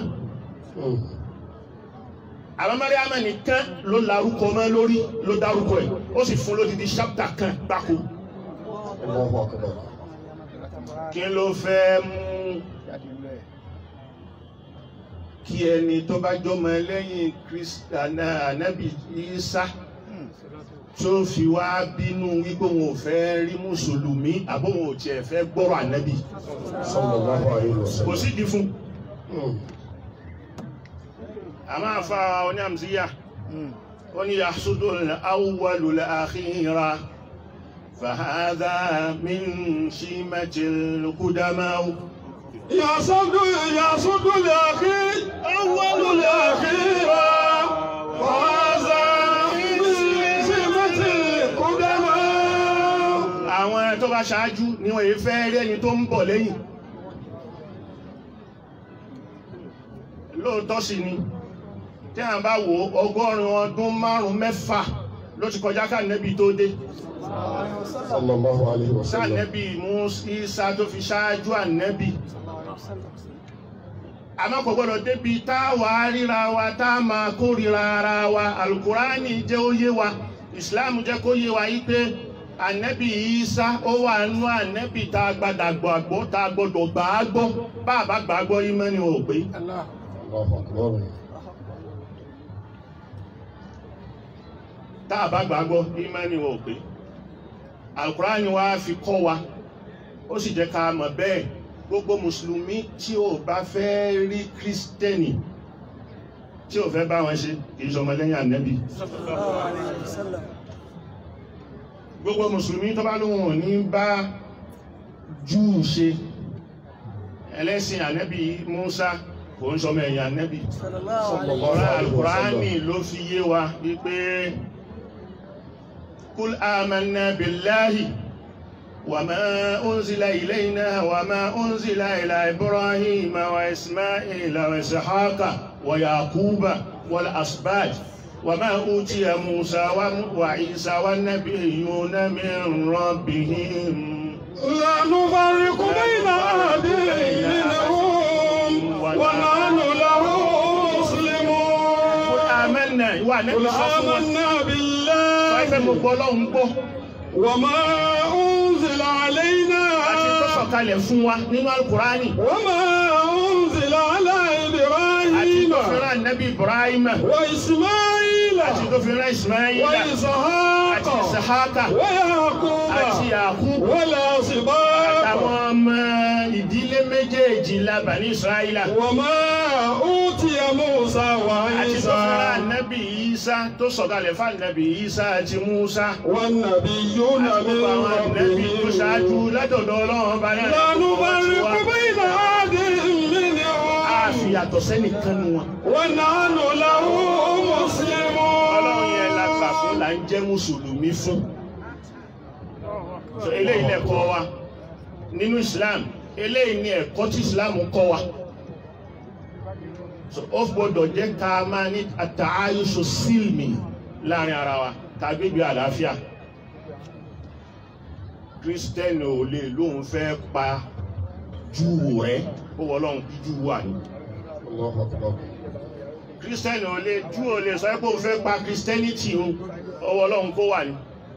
àwọn mariam nìkan ló larúkọ mọ́ lórí ló dárúkọ ẹ̀ ó sì fún lódìdí ṣápítà kan gbáko الله أكبر kí ló fẹ́ mú kí ẹni tó bá jọmọ lẹ́yìn kristiana anabi isa tó fi wá bínú wípé òun ò fẹ́ rí mùsùlùmí àbó òun ò tiẹ̀ fẹ́ gbọ́rọ̀ anabi صلى الله عليه kò وسلم sí di fún مم. àmọ́ àfa oníàmùsíyà ó ní yasudu awwalu al-akhira fahadha min shimatil qudamaw. يصد يصد الأخير أول الأخير وهذا من سمة القدماء àwọn tó bá ṣáájú ni wọ́n yìí fẹ́ rí ẹni tó ń bọ̀ lẹ́yìn lóòótọ́ sì ni tí a bá wo ọgọ́rùn ọdún márùn mẹ́fà ló ti kọjá ká nẹ́bí tó dé صلى الله عليه sá وسلم nẹ́bí Ìsá tó fi ṣáájú ànẹ́bí àmọ́ kò gbọ́dọ̀ débi tá a wà á ríra wa tá a máa kórìíra ara wa alukurani jẹ́ ó yé wa ìsìláàmù jẹ́ kó yé wa yí pé ànẹ́bí Ìsá ó wà nú ànẹ́bí tá a gbàdà gbàgbọ́ tá a gbọ́dọ̀ gbà á gbọ́ bá a bá gbà á gbọ́ yín mẹ́ni ò pé الله أكبر tá a bá gbà á gbọ́ yín mẹ́ni ò pé alukurani wa fi kọ́ wa ó sì jẹ́ ká mọ̀ bẹ́ẹ̀ gbogbo mùsùlùmí tí ò bá fẹ́ rí kírísítẹ́nì tí ò fẹ́ bá wọn ṣe kì í ṣọmọ lẹ́yìn ànẹ́bí gbogbo mùsùlùmí tó bá lóhun ò ní bá júù ṣe ẹlẹ́sìn ànẹ́bí Musa kò ń ṣọmọ ẹ̀yìn ànẹ́bí ọ̀rọ̀ alukùránì ló fi yé wa wípé kul amanna billahi wa ma unzila ilayna wa ma unzila ila ibrahima wa ismaila wa ishaqa wa yaquba wal asbad wa ma utiya musa wa, wa isa wa nabiyuna min rabbihim لا نفرق بين أحد منهم ونحن له مسلمون amanna ìwà قل nẹ́bí sọ fún wọn آمنا fẹ́fẹ́ mo بالله gbọ́ lọ́hùn gbọ́ وما أنزل علينا àti tó sọ̀kalẹ̀ fún wa nínú alukùránì وما أنزل على àti إبراهيم tó fi rán nẹ́bí ibrahima وإسماعيل àti tó fi rán ismaila àti وإسحاق isahaka ويعقوب àti yakub والأسباط àtàwọn ọmọ ìdílé méjèèjì lábà ní israẹla وما أوتي موسى àti tó fi rán وعيسى nẹ́bí isa tó sọ̀kalẹ̀ fún nẹ́bí isa àti musa والنبيون àti من gbogbo àwọn nẹ́bí tó ṣáájú ربهم látọ̀dọ̀ ọlọ́run ọba náà لا نفرق بين أحد a fi منهم yàtọ̀ sẹ́nìkan nu wọn. ونحن له ọlọ́run yẹn la gbà fún مسلمون là ń jẹ́ mùsùlùmí fún. So, eléyìí lẹ́kọ̀ọ́ wa nínú Islam eléyìí ni ẹ̀kọ́ tí Islam kọ́ wa. So, ó gbọ́dọ̀ jẹ́ ká máa ní àtàáyùsọ sílmì láàrin ara wa ká gbégbé àlàáfíà. Kírísítẹ́nì ò lè lóun fẹ́ pa Júù rẹ̀ ó wọ́ ọlọ́run bí Júù wà ní الله أكبر kírísítẹ́nì ò lè jú ò lè sọ pé òun fẹ́ pa kírísítẹ́nìtì òun ọwọ́ ọlọ́run kó wà ní.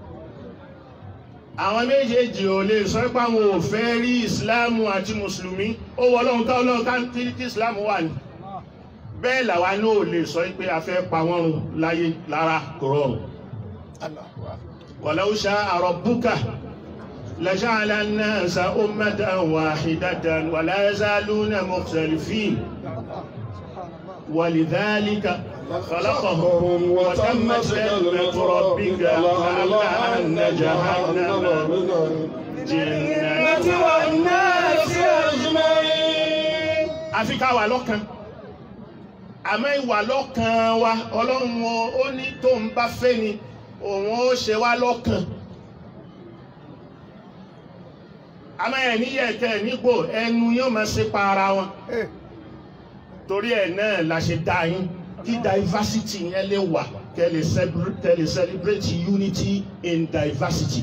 àwọn méjèèjì ò lè sọ pé àwọn ò fẹ́ rí ìsìláàmù àti mùsùlùmí ọwọ́ ọlọ́run ká ọlọ́run ká kí kí ìsìláàmù wà ní. bẹ́ẹ̀ làwa náà ò lè sọ pé a fẹ́ pa wọ́n run láyé lára kò rọrùn. walau sha'a rabbuka لجعل الناس أمة واحدة ولا يزالون مختلفين ولذلك خلقهم وتمت كلمة ربك لأملأن جهنم جنة والناس أجمعين àfi ká wà lọ́kàn àmọ́ ìwà lọ́kàn wa ọlọ́run ó ní tó ń bá fẹ́ ni òun ó ṣe wá lọ́kàn àmọ́ ẹ̀ níyẹ̀kẹ́ nígbò ẹnu yóò máa ṣe pa ara wọn torí ẹ̀ náà la ṣe dá yín kí diversity yẹn lè wà kẹ́ lè celebra- kẹ́ lè celebrate unity in diversity.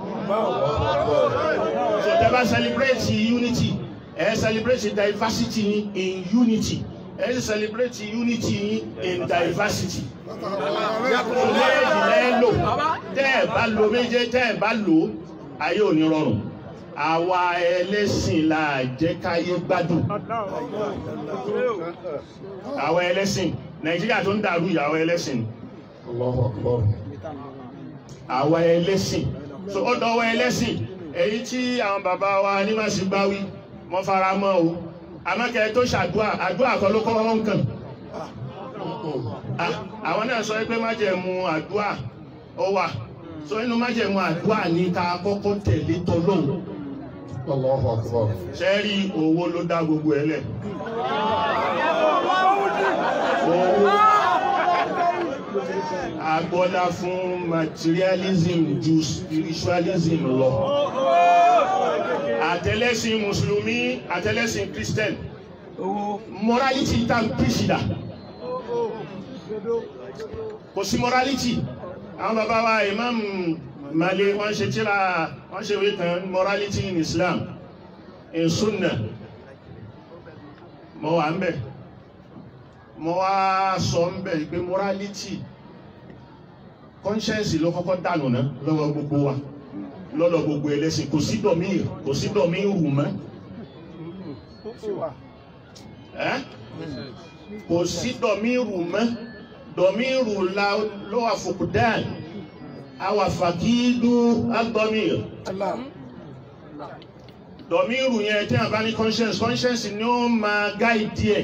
so tẹ́ bá celebrate unity ẹ celebrate diversity yín in unity ẹ celebrate unity yín in diversity. méjì lẹ́ lò tẹ́ ẹ bá lo méje tẹ́ ẹ bá lò ayé ò ní rọrùn àwa ẹlẹ́sìn la jẹ́ káyé gbádùn àwọn ẹlẹ́sìn nàìjíríà tó ń dàrú yìí àwọn ẹlẹ́sìn ni. Allahu Akbar. àwọn ẹlẹ́sìn so ó dọwọ́ ẹlẹ́sìn èyí tí àwọn bàbá wa nímọ̀sí bá wí wọ́n fara mọ́ o amákẹ́ tó ṣàdúà àdúà kan ló kọ́ wọn kàn Ah, àwọn náà sọ pé májẹ̀mú àdúà ó wà so inú májẹ̀mú àdúà ní ká kọ́kọ́ tẹ̀lé tọ́lọ́hùn Allahu Akbar. sẹ́rí owó ló dá gbogbo ẹ̀ lẹ̀. owó agbọ́lá fún materialism ju spiritualism lọ. àtẹlẹ́sìn mùsùlùmí àtẹlẹ́sìn christian morality tá n pèsè kò sí morality àwọn bàbá wa imam male wọ́n ṣe tíra wọ́n ṣe wí kan morality in islam in sunna mo wà ń bẹ̀ mo wá sọ ń bẹ̀ pé morality conscience ló kọ́kọ́ dànù ná lọ́wọ́ gbogbo wa lọ́dọ̀ gbogbo ẹlẹ́sìn kò sí dọ̀mí kò sí dọ̀mí rù mọ́ ẹ́ kò sí dọ̀mí rù mọ́ dọ̀mí rù la ló wà fòkúdán àwà fàkídú agbọ́mí dọ̀mí rù yẹn tí a bá ní conscience conscience ni ó máa gáìdì ẹ̀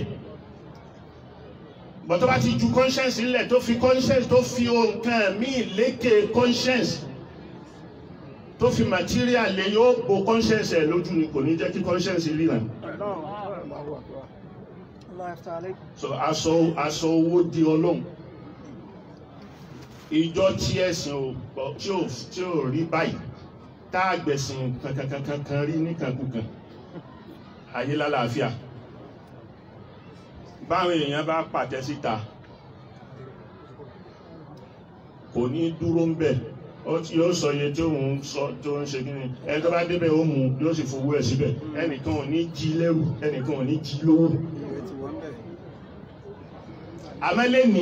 bọ̀tọ́ bá ti ju conscience nílẹ̀ tó fi conscience tó fi nǹkan míì lékè conscience tó fi material lè yóò bo conscience ẹ̀ lójú ni kò ní jẹ́ kí conscience ríran الله يفتح عليكم so aṣọ aṣọ owó di ọlọ́run ìjọ tí ẹ̀sìn ò gbọ́- tí ò tí ò rí báyìí tá a gbẹ̀sìn kankankankan rí níkankunkan ayé lálàáfíà báwọn èèyàn bá pàtẹ síta kò ní dúró ń bẹ̀ ó tí yóò sọ iye tí òun sọ tó ń ṣe kíni ẹni tó bá débẹ̀ ó mú yóò sì fowó ẹ̀ síbẹ̀ ẹnìkan ò ní jí lẹ́rù ẹnìkan ò ní jí lówó àmẹ́lẹ́ ní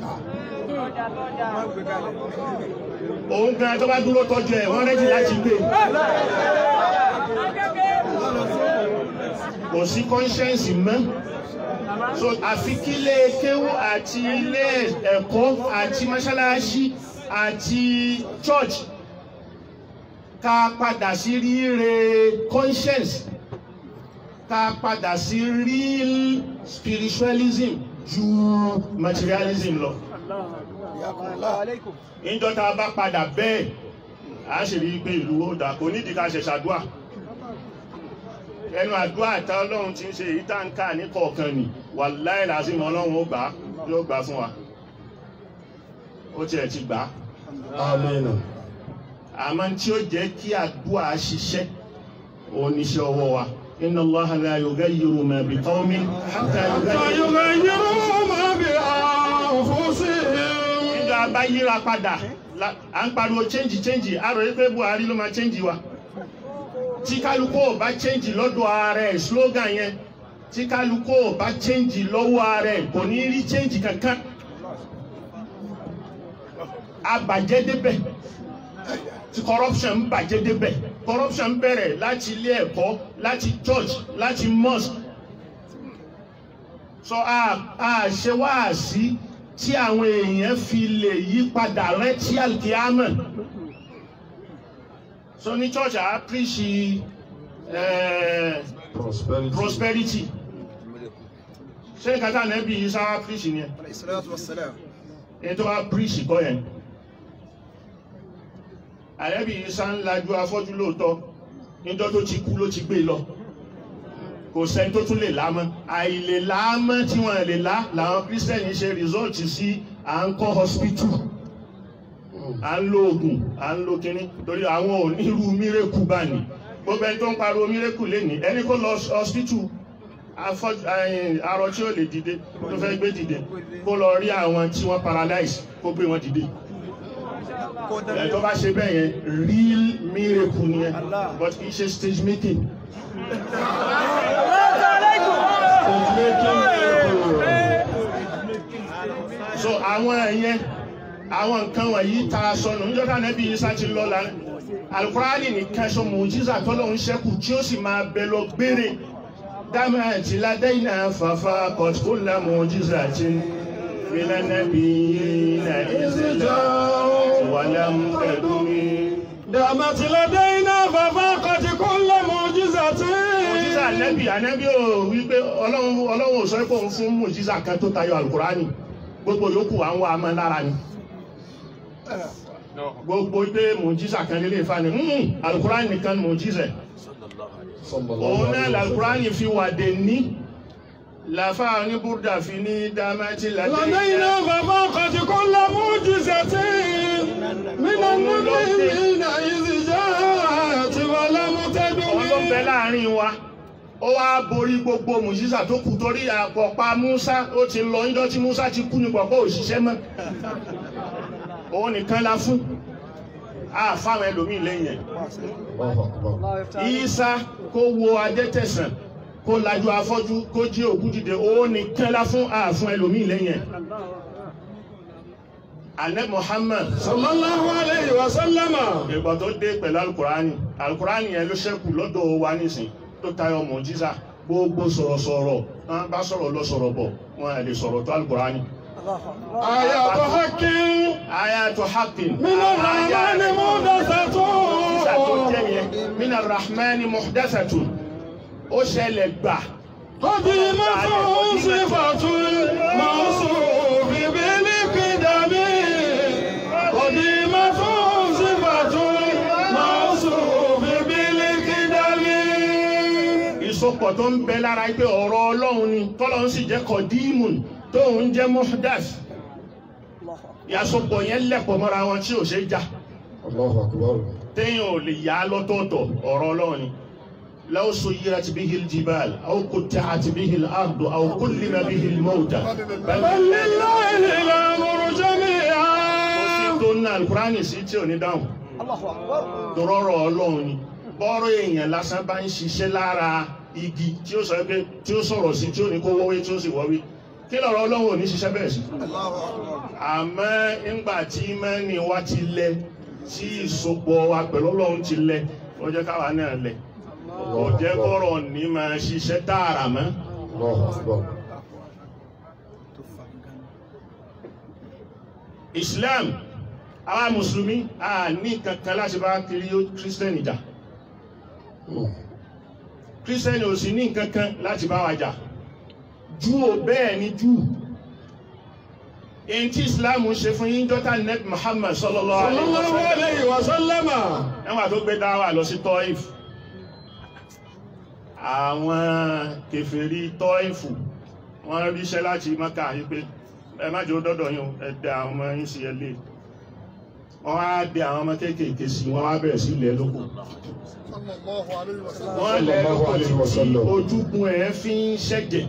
òun gan tó bá dúró tọ́jú ẹ̀ wọ́n rẹ́jì láti gbé kò sí conscience mọ́ so àfi kí ilé kéwú àti ilé ẹ̀kọ́ àti mọ́ṣáláṣí àti church ká padà sí ríre conscience ká padà sí real spiritualism ju materialism lọ. الله عليكم níjọ́ tá a bá padà bẹ́ẹ̀ a sì rí i pé ìlú ó dà kò nídìí ká ṣe ṣàdúà ẹnu àdúà tá ọlọ́run ti ń ṣe èyí tá ń kà ní kọ̀ọ̀kan nì wàláhì làásìmọ̀ ọlọ́run ó gbà á yóò gbà á fún wa ó tiẹ̀ ti gbà á Amina. àmọ́ tí ó jẹ́ kí àdúà ṣiṣẹ́ oníṣẹ́ ọwọ́ wa inna Allaha la yughayyiru ma bi qawmin hatta yughayyiru فيغيروا ما بأنفسهم nígbà bá yíra padà la- à ń pariwo change change àrò yìí pé Buhari ló máa change wa tí kálukú ò bá change lọ́dọ̀ ààrẹ slogan yẹn tí kálukú ò bá change lọ́wọ́ ààrẹ kò ní rí change kankan abàjẹ́ débẹ̀ tí corruption ń bàjẹ́ débẹ̀ corruption ń bẹ̀rẹ̀ láti ilé ẹ̀kọ́ láti church láti mosque sọ a a ṣe wáàsí tí àwọn èèyàn fi lè yí padà rántí alkiyama so ní church a preach eh, Prosperity. prosperity ṣé kátà nẹ́bí yìí sáwá píríṣì ni ẹ عليه الصلاة والسلام ẹni tó bá píríṣì kọ́ yẹn ànẹ́bí yìí sá ń lajú afọ́jú lóòótọ́ níjọ́ tó ti kú ló ti gbé lọ kò sẹ́ni tó tún lè lámọ́ àìlè lámọ́ tí wọ́n lè lá làwọn kírísítẹ́nì ṣe rìsọ́ọ̀tì sí à ń kọ́ hospital à ń lo oògùn à ń lo kinní torí àwọn onírú mírèkù bá ní gbogbo ẹni tó ń pariwo mírèkù lénìí ẹni kó lọ hospital afọ́jú ẹ̀yìn arọ tí ó lè dìde tó fẹ́ gbé dìde kó lọ rí àwọn tí wọ́n paralyze kó gbé wọn dìde ẹ̀ tó bá ṣe bẹ́ẹ̀ yẹn real miracle ni ẹ but kì í ṣe stage making so àwọn ẹ̀yẹn àwọn nǹkan wọ̀nyí ta sọnù níjọ́ta nẹ́bí yìí sáti lọ la alukurani nìkan ṣo mùjísà tọ́lọ́hún ṣẹ́kù tí ó sì máa bẹ lọ gbére dámà àti ládẹ́yìnà fàfà kọ̀tíkùlà mùjísà tí mílánàbí na ìzẹ̀lá wàlámù ẹ̀dùnmí. دامت لدينا ففاقت كل معجزة mùjísà nẹ́bí ànẹ́bí ò wípé ọlọ́run ọlọ́run ò sọ pé òun fún mùjísà kan tó tayọ alukurani gbogbo yòókù à ń wá amọ̀ lára ni gbogbo pé mùjísà kan lélẹ̀ fa ni "Hmm, alukurani nìkan ni mùjísà òun náà lalukurani fi wà dé ní làfà ní búrúdà fi ní dámẹ́tì لدينا ládẹ́yìnà ففاقت كل معجزة من النبيين إذ جاءت ولم òun ló ń bẹ تدم láàrin wa ó wá borí gbogbo mùjísà tó kù torí àpọ̀pá Musa ó ti lọ níjọ́ tí Musa ti kú ní pọ̀pọ̀ òṣìṣẹ́ mọ́ òun nìkan la fún àfáwọn ẹlòmíì lẹ́yìn ẹ̀ الله يفتح عليكم Ìsá kó wo adẹ́tẹ̀sán kó lajú afọ́jú kó jí òkú dìde òun nìkan la fún àfún ẹlòmíì lẹ́yìn ẹ̀ alẹ́ Muhammad صلى الله عليه وسلم ìgbà tó dé pẹ̀lú alukurani alukurani yẹn ló ṣẹ́kù lọ́dọ̀ wa nísìn tó tayọ mọ̀jísà gbogbo sọ̀rọ̀sọ̀rọ̀ wọn bá sọ̀rọ̀ lọ sọ̀rọ̀ bọ̀ wọn à lè sọ̀rọ̀ tó alukurani. الله أكبر آيات حق ayatu haqqin من الرحمن mọ̀jísà tó jẹ́ محدثة yẹn mina rahmani muhdathatun ó ṣẹlẹ̀ gbà قديمة صفة الموصوف بالقدم قديمة صفة الموصوف بالقدم ìsopọ̀ tó ń bẹ lára pé ọ̀rọ̀ ọlọ́run ni tọ́lọ́run sì jẹ́ kọ̀díìmùn tóun jẹ́ muhdath الله أكبر ìyàsopọ̀ yẹn lẹ̀pọ̀ mọ́ra wọn tí ò ṣe é já Allahu Akbar. téèyàn ò lè yá lọ́tọ̀ọ̀tọ̀ ọ̀rọ̀ ọlọ́run ni law suyirat bihi al-jibal aw qutti'at bihi al-ardu aw kullima bihi al-mawta bal بل لله الأمر kò sí جميعا tó ní alukurani sí tí ò ní dáhùn الله أكبر tọrọrọ ọlọ́run ni bọ́rọ̀ èèyàn lásán bá ń ṣiṣẹ́ lára igi tí ó sọ pé tí ó sọ̀rọ̀ sí tí ó ní kó wọ́wé tí ó sì wọ́wé kí lọ̀rọ̀ ọlọ́run ò ní ṣiṣẹ́ bẹ́ẹ̀ sí. àmọ́ ńgbà tí mẹ́ni wa ti lẹ tí ìsopọ̀ wa pẹ̀lú ọlọ́run ti lẹ ó jẹ́ káwa náà lẹ kò jẹ́ kọ́rọ̀ ní máa ṣiṣẹ́ tààrà mọ́. Allahu Akbar. Islam àwa mùsùlùmí a ní kankan láti bá kiri kírísítẹ́nì jà kírísítẹ́nì ò sì ní kankan láti bá wa jà júù bẹ́ẹ̀ ni júù èyí tí Islam ṣe fún yín dọ́tà nẹ́bí Muhammad sallallahu صلى alaihi الله wasallam عليه وسلم ẹwà tó gbé dáwà lọ sí Tọ́ìf àwọn kèfèrí Tọ́ìfù wọ́n ríṣẹ́ láti Mákà yí pé ẹ má jẹ́ ó dọ́dọ̀ yín o, ẹ dẹ àwọn ọmọ yín sí ẹlé wọ́n á dẹ àwọn ọmọ kéékèèké sí wọ́n á bẹ̀rẹ̀ sí ilẹ̀ lóko wọ́n lẹ̀ lóko Sallallahu alaihi títí wasallam. ojúgun ẹ̀ fi ń ṣẹ̀jẹ̀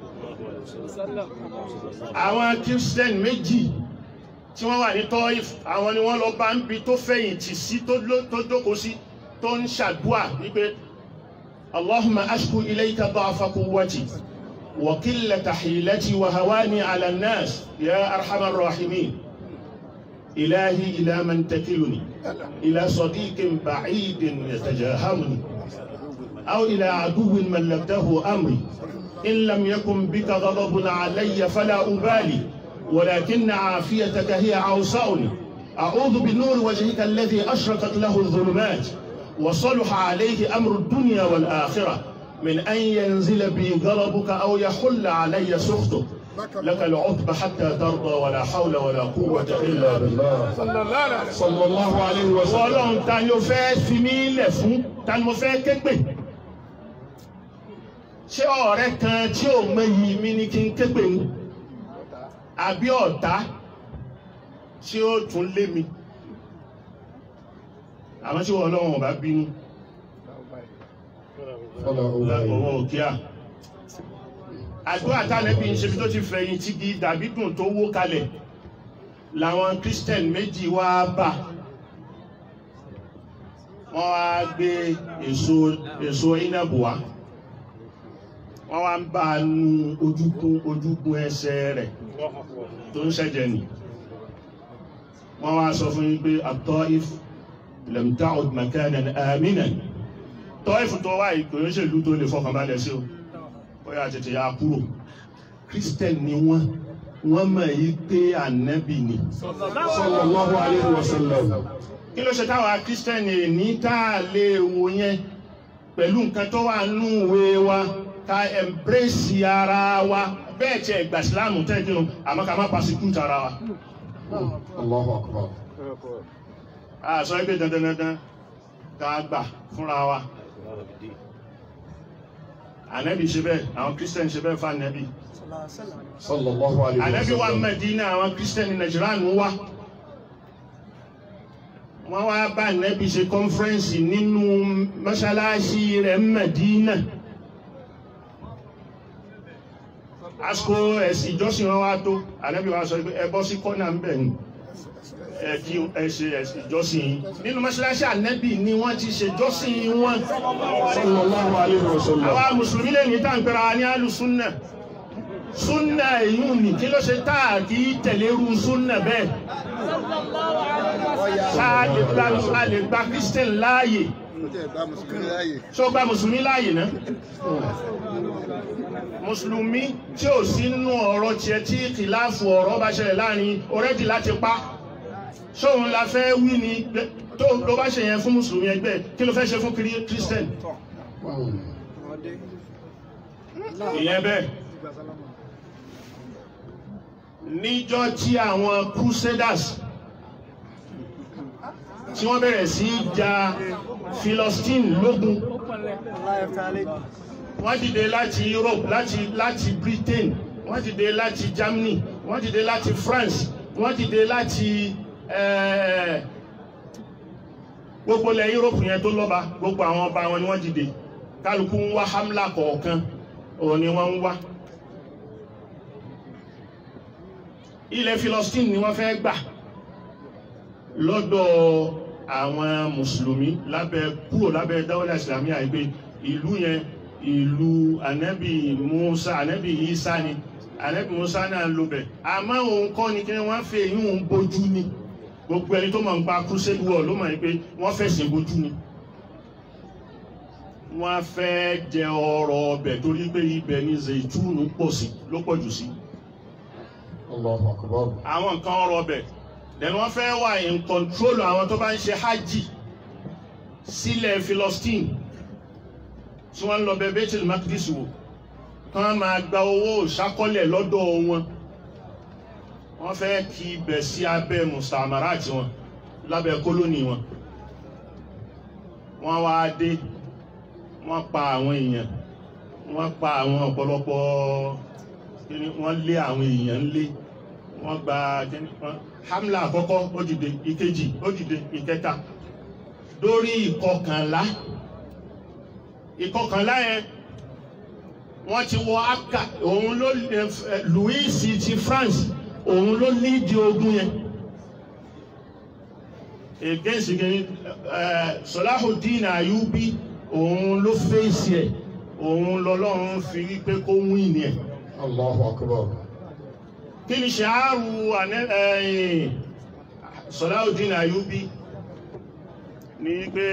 àwọn Christian méjì tí wọ́n wà ní Tọ́ìf àwọn ni wọ́n lọ bá ń bi tó fẹ̀yìntì sí tó ló- tó jókòó sí tó ń ṣàdúà wípé Allahumma ashku ilayka da'fa quwwati wa qillata hilati wa hawani 'ala an-nas ya arhamar rahimin ilahi ila man takiluni ila sadiqin ba'idin yatajahamuni aw ila aduwwin mallaktahu amri in lam yakun bika ghadabun 'alayya fala ubali ولكن عافيتك هي عوصاؤني أعوذ بنور وجهك الذي أشرقت له الظلمات وصلح عليه أمر الدنيا والآخرة من أن ينزل بي غضبك أو يحل علي سخطك لك العتب حتى ترضى ولا حول ولا قوة إلا بالله صلى الله عليه وسلم Ọlọ́run ta ni o fẹ́ fi mí lẹ̀ fún ta ni mo fẹ́ ké pè ṣé ọ̀rẹ́ kan tí ò mọ iyì mi ni kí n ké pè ní àbí ọ̀tá tí ó tún lé mi àwọn tí wọn Ọlọ́run ò bá bínú صلى الله عليه ọwọ́ òkè à àdúrà tánẹ́bí ń ṣe bí tó ti fẹ̀yìn tí di dàbí dùn tó wó kalẹ̀ làwọn christian méjì wá bà wọ́n wá gbé èso èso inabu wá wọ́n wá ń bá a nu ojúkun ojúkun ẹsẹ̀ rẹ̀ tó ń ṣẹ̀jẹ̀ nì wọ́n wá sọ fún yín pé at-Taif lam ta'ud makanan aminan tọ́ìfù tó wá ìkòyó ṣèlú tó lè fọkàn balẹ̀ sí o ó yà tètè yà kúrò christian ni wọ́n wọ́n mọ̀ yí pé ànábì ni صلى الله عليه وسلم kí ló ṣe táwa christian ní tá a lè wò yẹn pẹ̀lú nǹkan tó wà nínú ìwé wa ká embrace ara wa bẹ́ẹ̀ tiẹ̀ gbà sílámù tẹ́jú àmọ́ ká má persecute ara wa الله أكبر a sọ pé dandan dandan ká gbà fúnra wa ànábì ṣe bẹ́ẹ̀ àwọn christian ṣe bẹ́ẹ̀ fún ànábì صلى الله عليه ànábì wa وسلم Mẹ́dínà àwọn christian Nàìjíríà ń wá wọ́n wá bá ànábì ṣe kọ́nfẹ́rẹ́nsì nínú mọ́ṣáláṣí rẹ̀ Mẹ́dínà àsìkò ẹ̀sìn ìjọsìn wọn wá tó ànábì wa sọ pé ẹ bọ́ sí kọ́nà ń bẹ̀ ni ẹ kí ẹ ṣe ẹ̀sìn ìjọsìn yìí nínú mọ́ṣáláṣí ànábì ni wọ́n ti ṣe ìjọsìn wọn صلى الله عليه وسلم àwa mùsùlùmí lè ní tàǹpẹ̀rẹ̀ wa ní alùsùnà súnà èyí ni kí ló ṣe táà kí tẹ̀lé irú súnà bẹ́ẹ̀ sáà lè gba a lè gba christian láàyè ṣó gba mùsùlùmí láàyè náà mùsùlùmí tí ò sí nínú ọ̀rọ̀ tiẹ̀ tí kìláàfù ọ̀rọ̀ bá ṣẹlẹ̀ láàrin ọ̀rẹ́dì láti pa ṣóun la fẹ́ wí ni tó ló bá ṣe yẹn fún mùsùlùmí ẹgbẹ́ kí ló fẹ́ ṣe fún kiri- christian ìyẹn bẹ́ẹ̀ níjọ́ tí àwọn crusaders tí wọ́n bẹ̀rẹ̀ sí í ja philistine lógun wọ́n dìde láti Europe láti láti Britain wọ́n dìde láti Germany wọ́n dìde láti France wọ́n dìde láti eh, gbogbo ilẹ̀ Europe yẹn tó lọ́ba gbogbo àwọn ọba wọn ni wọ́n dìde kálukú ń wá hamla kọ̀ọ̀kan òun ni wọ́n ń wá ilẹ̀ Philistine ni wọ́n fẹ́ gbà lọ́dọ̀ àwọn mùsùlùmí lábẹ́ kúrò lábẹ́ dáwọ́lá ìsìlámì àìpé ìlú yẹn ìlú ànábì Musa ànábì Isa ni ànábì Musa náà ló bẹ̀ àmọ́ òun kọ́ ni kí wọ́n fẹ́ yín òun bójú ni gbogbo ẹni tó mọ̀ ń pa crusade war ló mọ̀ ní pé wọ́n fẹ̀sìn bójú ni wọ́n fẹ́ jẹ ọrọ̀ ọbẹ̀ torí pé ibẹ̀ ni zaitun pọ̀ sí ló pọ̀ jù sí الله أكبر àwọn nǹkan ọrọ̀ ọbẹ̀ then wọ́n fẹ́ wà in control àwọn tó bá ń ṣe hajj sílẹ̀ Philistine tí wọ́n ń lọ bẹ Baitul Maqdis wò kí wọ́n máa gba owó ìṣákọ́lẹ̀ lọ́dọ̀ wọn wọ́n fẹ́ kí ibẹ̀ sí abẹ́ mustamarat wọn lábẹ́ kólónì wọn wọ́n wá dé wọ́n pa àwọn èèyàn wọ́n pa àwọn ọ̀pọ̀lọpọ̀ kíni wọ́n lé àwọn èèyàn lé wọ́n gba kíni wọ́n hamla àkọ́kọ́ ó dìde ìkejì ó dìde ìkẹta lórí ìkọkànlá ìkọkànlá yẹn wọ́n ti wọ aka òun ló eh, Louis ti France òun ló lídi ogun yẹn against kíni eh, Salahuddin Ayubi òun ló fèsì ẹ̀ òun lọ́lọ́run fi rí pé kó win ni ẹ̀ الله أكبر kí ni ṣàárù ànẹ́- ẹ̀yìn Salahuddin Ayubi ní pé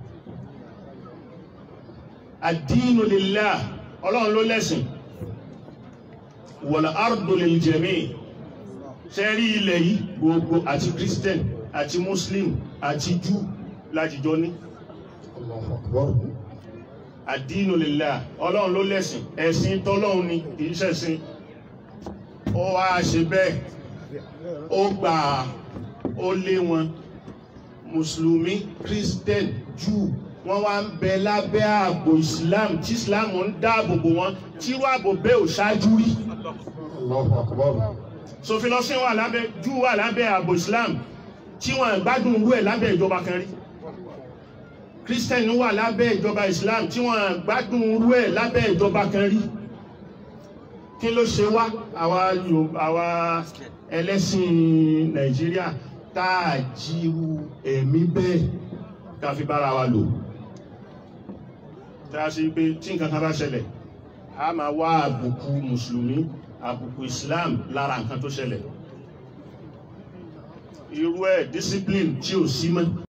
ad-dinu lillah ọlọ́run ló lẹ́sìn wal ardu lil jami' ṣe rí ilẹ̀ yìí gbogbo àti Christian àti Muslim àti Jew láti jọ ní الله أكبر àdínú lillah ọlọ́run ló lẹ́sìn ẹ̀sìn tọ́lọ́run ni kì í ṣẹ̀sìn ó wá ṣe bẹ́ẹ̀ ó gbà ó lé wọn mùsùlùmí christian jew wọ́n wá ń bẹ lábẹ́ ààbò islam tí islam ń dáàbò bò wọ́n tírú ààbò bẹ́ẹ̀ ò ṣáájú rí Allahu akbar. sòfilọ́sìn wà lábẹ́ jew wà lábẹ́ ààbò islam tí wọ́n gbádùn irú ẹ̀ lábẹ́ ìjọba kan rí christian wà lábẹ́ ìjọba islam tí wọ́n gbádùn irú ẹ̀ lábẹ́ ìjọba kan rí kí ló ṣe wá àwa Yorùbá àwa ẹlẹ́sìn nàìjíríà tá a jíru ẹ̀mí bẹ́ẹ̀ ká fi bára wa lò tá a ṣe pé tí nǹkan kan bá ṣẹlẹ̀ a máa wá àbùkù mùsùlùmí àbùkù islam lára nǹkan tó ṣẹlẹ̀ irú ẹ̀ discipline tí ò sí mọ́